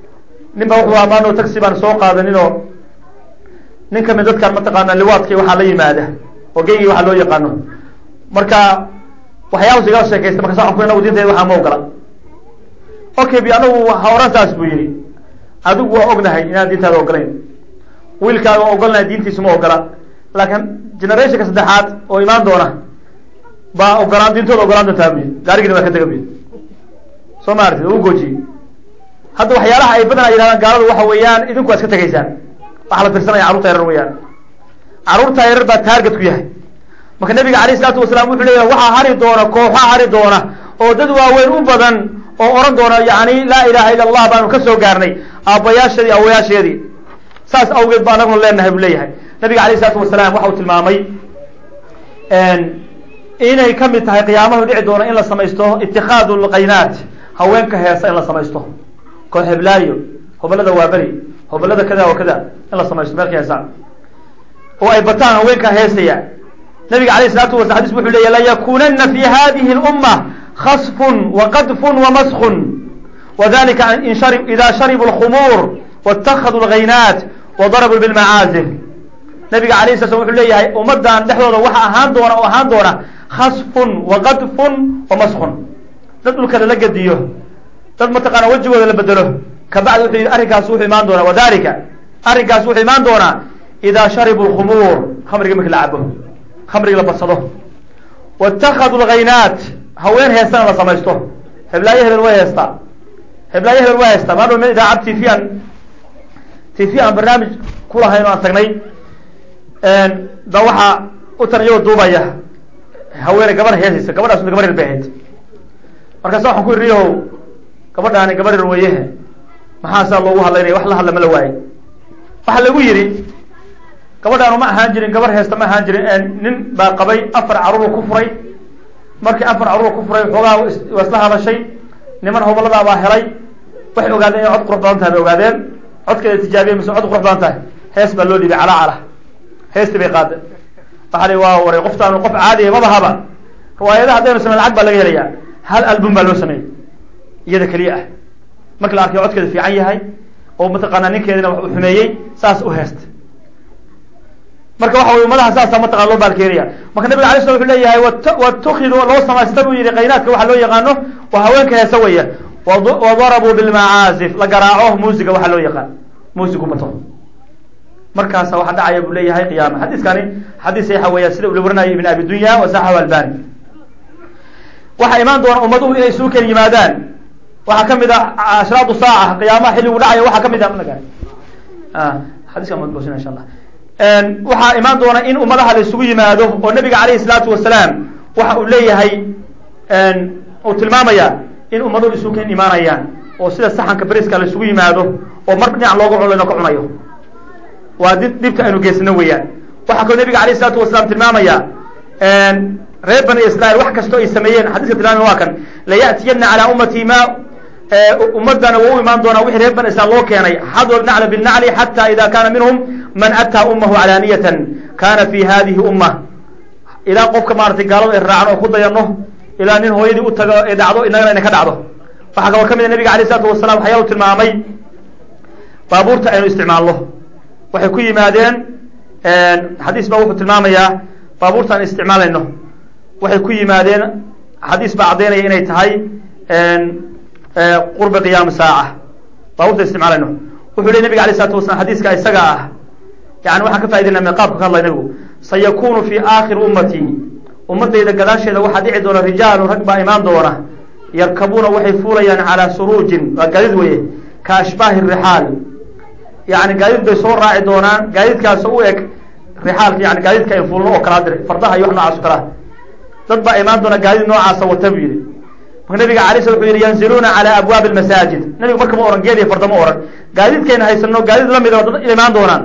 nin ba wuxuu amaano taxi baan soo qaadaninoo nin kamid dadkan mataqaana liwaadki waxaa la yimaada oo geygi waxaa loo yaqaano marka waxyaabas igala sheekaysta markaas waxan ku anagu diinteeda waxaa ma ogola okay bi anagu ha oran saas buu yihi adigu waa ognahay inaan diintaada ogolayn wiilkaaga waa ogolnahay diintiisu ma ogola laakiin generationka saddexaad oo imaan doona baa ogolaan diintooda ogolaan doontaa buyi gaarigina waa ka tega buyi soo ma artid u goojiyey hadda waxyaalaha ay badanaa yidhahdaan gaaladu waxa weeyaan idinku waa iska tegaysaan waxaa la firsanaya carruurta yarar weyaan carruurta yarar baa taarget ku yahay marka nabiga alayh isalaatu wasalaam wuxuu leeyahay waxaa hari doona kooxa hari doona oo dad waaweyn u badan oo oran doona yani laa ilaha illa allah baanu ka soo gaarnay aabbayaasheedii awayaasheedii saas awgeed ba anaguna leenahay buu leeyahay nabiga alayh isalaatu wasalaam waxa uu tilmaamay inay kamid tahay qiyaamahu dhici doona in la samaysto itikaadu lqaynaat haweenka heesa in la samaysto koo heblaayo hobalada waaberi hobalada kada wa kada in la samaysto meelka heesa oo ay bataan haweenka heesaya nabiga alayh isalaatu wasala hadis wuxuu leeya layakunana fi hadihi اlumma khasfun waqadfun wamaskun wadalika in shari ida sharibuu lkhumuur waاtakaduu lgaynaat wadarabuu bilmacaazif nabiga alayh sala slam wuxuu leeyahay ummadan dhexdooda waxa ahaan doona oo ahaan doona khasfun waqadfun wamaskun dad dhulka lala gediyo dad mataqaana wejigooda la bedelo kabacdi wuxuu yihi arrinkaas wuxuu imaan doonaa wadalika arrinkaas wuxuu imaan doonaa ida sharibuu lkhumuur khamriga marki la cabo khamriga la badsado waاtakaduu lgaynaat haween heestana la samaysto heblaayo hebel way heestaa heblaayo hebel way heestaa maadhow meel idaacad t v aan t v aan barnaamij kulahayn o aan tagnay ba waxaa u tan iyagoo duubaya haweene gabar heesaysa gabadhaas gabar yar bay ahayd markaasa waxaan ku iri o gabadhaani gabar yar weyehe maxaa saa loogu hadlaynaya wax la hadla ma la waaye waxaa lagu yidhi gabadhaanu ma ahaan jirin gabar heesta ma ahaan jirin nin baa qabay afar caruur ku furay markii afar caruur ku furay xoogaa waa isla hadashay niman hobaladaa baa helay waxay ogaadeen inay cod qurux badan tahay bay ogaadeen codkeeda tijaabiye mise cod qurux badan tahay hees baa loo dhiibay calaa cala heestii bay qaada waxaa la waa waray qoftaanu qof caadiya mabahaba riwaayadaha haddaynu samey lacag baa laga helayaa hal album baa loo sameeyey iyada keliya ah marki la arkay codkeeda fiican yahay oo mataqaanaa ninkeedina wax uu xumeeyey saas u heesta marka waxa wey ummadaha saasa mataqana loo baalkeenaya marka nabiga alay sla wuxuu leeyahay watukidu loo samaysta buu yihi qaynaadka waxa loo yaqaano waa haweenka heesa weya wadarabuu bilmacaazif la garaaco muusiga waxaa loo yaqaan muusigu bato markaasa waxa dhacaya buu leeyahay qiyaama xadiiskani xadiis saxa weya sida ula warinaya ibn abi dunya wasaxahu albani waxaa imaan doona ummaduhu inay isugu ken yimaadaan waxaa kamid a ashraadu saaca qiyaamaha xilligu dhacaya waxaa kamid a xadiska magoosina insha allah waxaa imaan doona in ummadaha la isugu yimaado oo nabiga alayhi salaatu wasalaam waxa uu leeyahay uu tilmaamaya in ummaduhu isugu ken imaanayaan oo sida saxanka beriska la isugu yimaado oo mar dhinac looga cuno layna ka cunayo waa di dhibka aynu geysano weeyaan waxaa kaloo nabiga alayh isalaatu wasalaam tilmaamaya reer bani israil wax kastoo ay sameeyeen xadiska tilmaamaya waa kan laya'tiyana calaa ummati ma ummadana waa u imaan doonaa wixii reer bani israil loo keenay xadwa nacla binacli xata ida kana minhum man ataa umahu calaaniyatan kana fi hadihi umma ilaa qofka maaratay gaalada ay raacan oo ku dayano ilaa nin hooyadii u tago ee dhacdo inagana ina ka dhacdo waxaa kaloo kamid a nabiga alayh isalaatu wasalam waxyaalu tilmaamay baabuurta aynu isticmaalno waxay ku yimaadeen xadiis baa wuxuu tilmaamayaa baabuurta aan isticmaalayno waxay ku yimaadeen xadiis baa caddaynaya inay tahay qurba qiyaami saaca baabuurta isticmaalayno wuxuu ley nabiga alay isalatu wasalaam xadiiska isaga ah yani waxaan ka faidayna me qaabka ka hadlay nabigu sayakunu fi aakhiri ummati ummadayda gadaasheeda waxaa dhici doona rijaalu rag baa imaan doona yarkabuuna waxay fuulayaan calaa suruujin waa gaadid weye ka ashbaahi rixaal yani gaadiid bay soo raaci doonaan gaadiidkaasoo u eg rixaalka yani gaadiidka ay fuulno oo kalaa diray fardaha iyo wax noocaas o kalaa dad baa imaan doona gaadiid noocaasa wata buu yihi marka nabiga alay sla wuxuu yihi yanziluuna calaa abwaabi lmasaajid nabigu marka ma ohan geed iyo farda ma ohan gaadiidkayna haysano gaadiid lamid oo dad imaan doonaan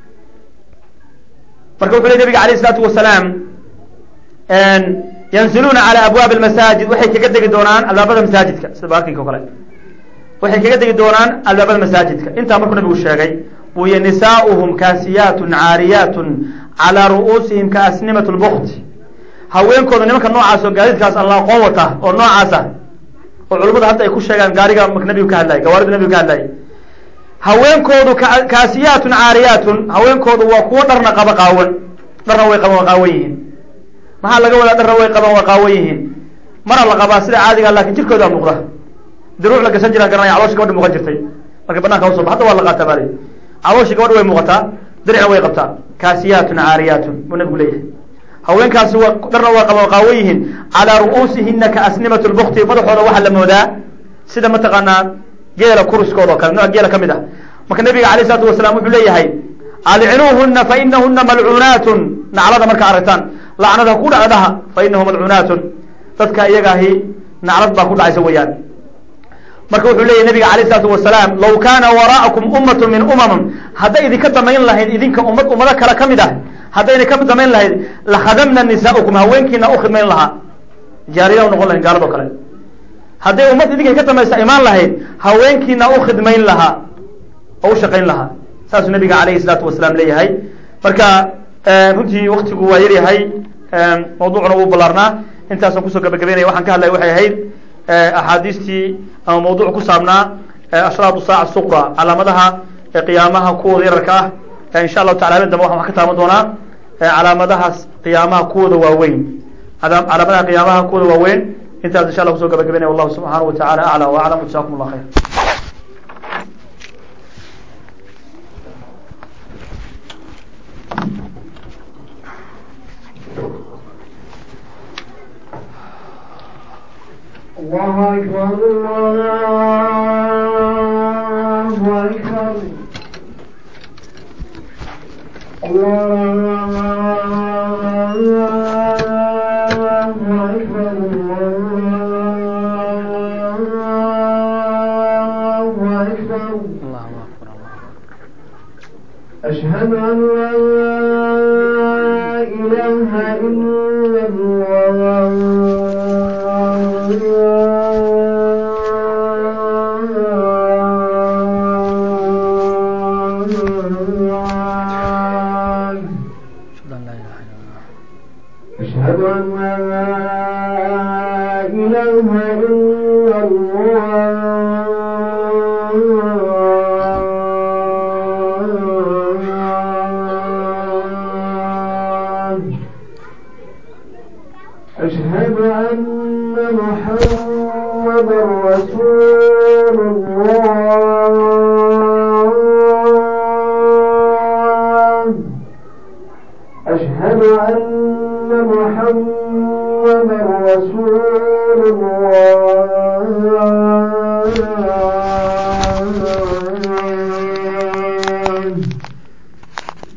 marka wuxu ley nabiga alayh isalaatu wasalaam yanziluuna calaa abwaabi lmasaajid waxay kaga degi doonaan albaabada masaajidka sida baarkinka o kale waxay kaga degi doonaan albaabada masaajidka intaa markuu nabigu sheegay buu yihi nisaauhum kaasiyaatun caariyaatun calaa ru'uusihim kaasnimat lbukt haweenkooda nimanka noocaas oo gaadiidkaas alla aqoon wata oo noocaasa oo culimmada hadda ay ku sheegaan gaariga marka nabigu ka hadlayay gawaarida nabigu ka hadlayay haweenkoodu kaasiyaatun caariyaatun haweenkoodu waa kuwo dharna qaba qaawan dharna way qaban waa qaawan yihiin maxaa laga wadaa dharna way qaban waa qaawan yihiin mana la qabaa sida caadiga lakin jirkoodaa muuqda diruuc la gasan jiraan garanaya calooshi gabadha muuqan jirtay marka bananka usoo ba hadda waa la qaataa baa lay calooshi gabadha way muuqataa diricna way qabtaa kaasiyaatun caariyaatun buu nabigu leeyahay haweenkaasi waa dharna waa qaba qaawan yihiin calaa ru'uusihina ka asnimat lbukti madaxooda waxaa la moodaa sida mataqaanaa geela kuriskooda oo kale nooc geela ka mid ah marka nabiga alayh isalaatu wasalaam wuxuu leeyahay alcinuuhuna fa inahuna malcuunaatun naclada marka aragtaan lacnada ku dhacdaha fa inahu malcuunaatun dadka iyagaahi naclad baa ku dhacaysa weeyaan marka wuxuu leyahy nabiga alayh isalaatu wasalaam law kaana waraa'akum ummatu min umamam hadday idinka damayn lahayd idinka ummad ummado kale ka mid ah hadday idinka damayn lahayd lakhadamna nisaaukum haweenkiina u khidmayn lahaa jaariya u noqon lahayn gaalado kale hadday ummad idinka ka damaysa imaan lahayd haweenkiina u khidmayn lahaa oo u shaqayn lahaa saasuu nabiga alayhi salaatu wasalaam leeyahay marka runtii waktigu waa yaryahay mawduucuna wuu ballaarnaa intaasaan kusoo gabagabeynaya waxaan ka hadlaya waxay ahayd axaadiistii ama mawduuc ku saabnaa ashraatu saaca suqra calaamadaha qiyaamaha kuwooda yararka ah insha allahu tacala habeen dambe waxaan wax ka taaban doonaa calaamadahaas qiyaamaha kuwooda waaweyn calaamadaha qiyaamaha kuwooda waaweyn intaas insha allah kusoo gabagabeynaya wallahu subxaanahu wa tacala acla wa aclam jazakum allah khayr الله أكبر الله أكبر الله أكبر الله أكبر أشهد أن لا إله إلا الله أشهد أن لا إله إلا الله أشهد أن محمدا رسول الله أشهد أن محمدا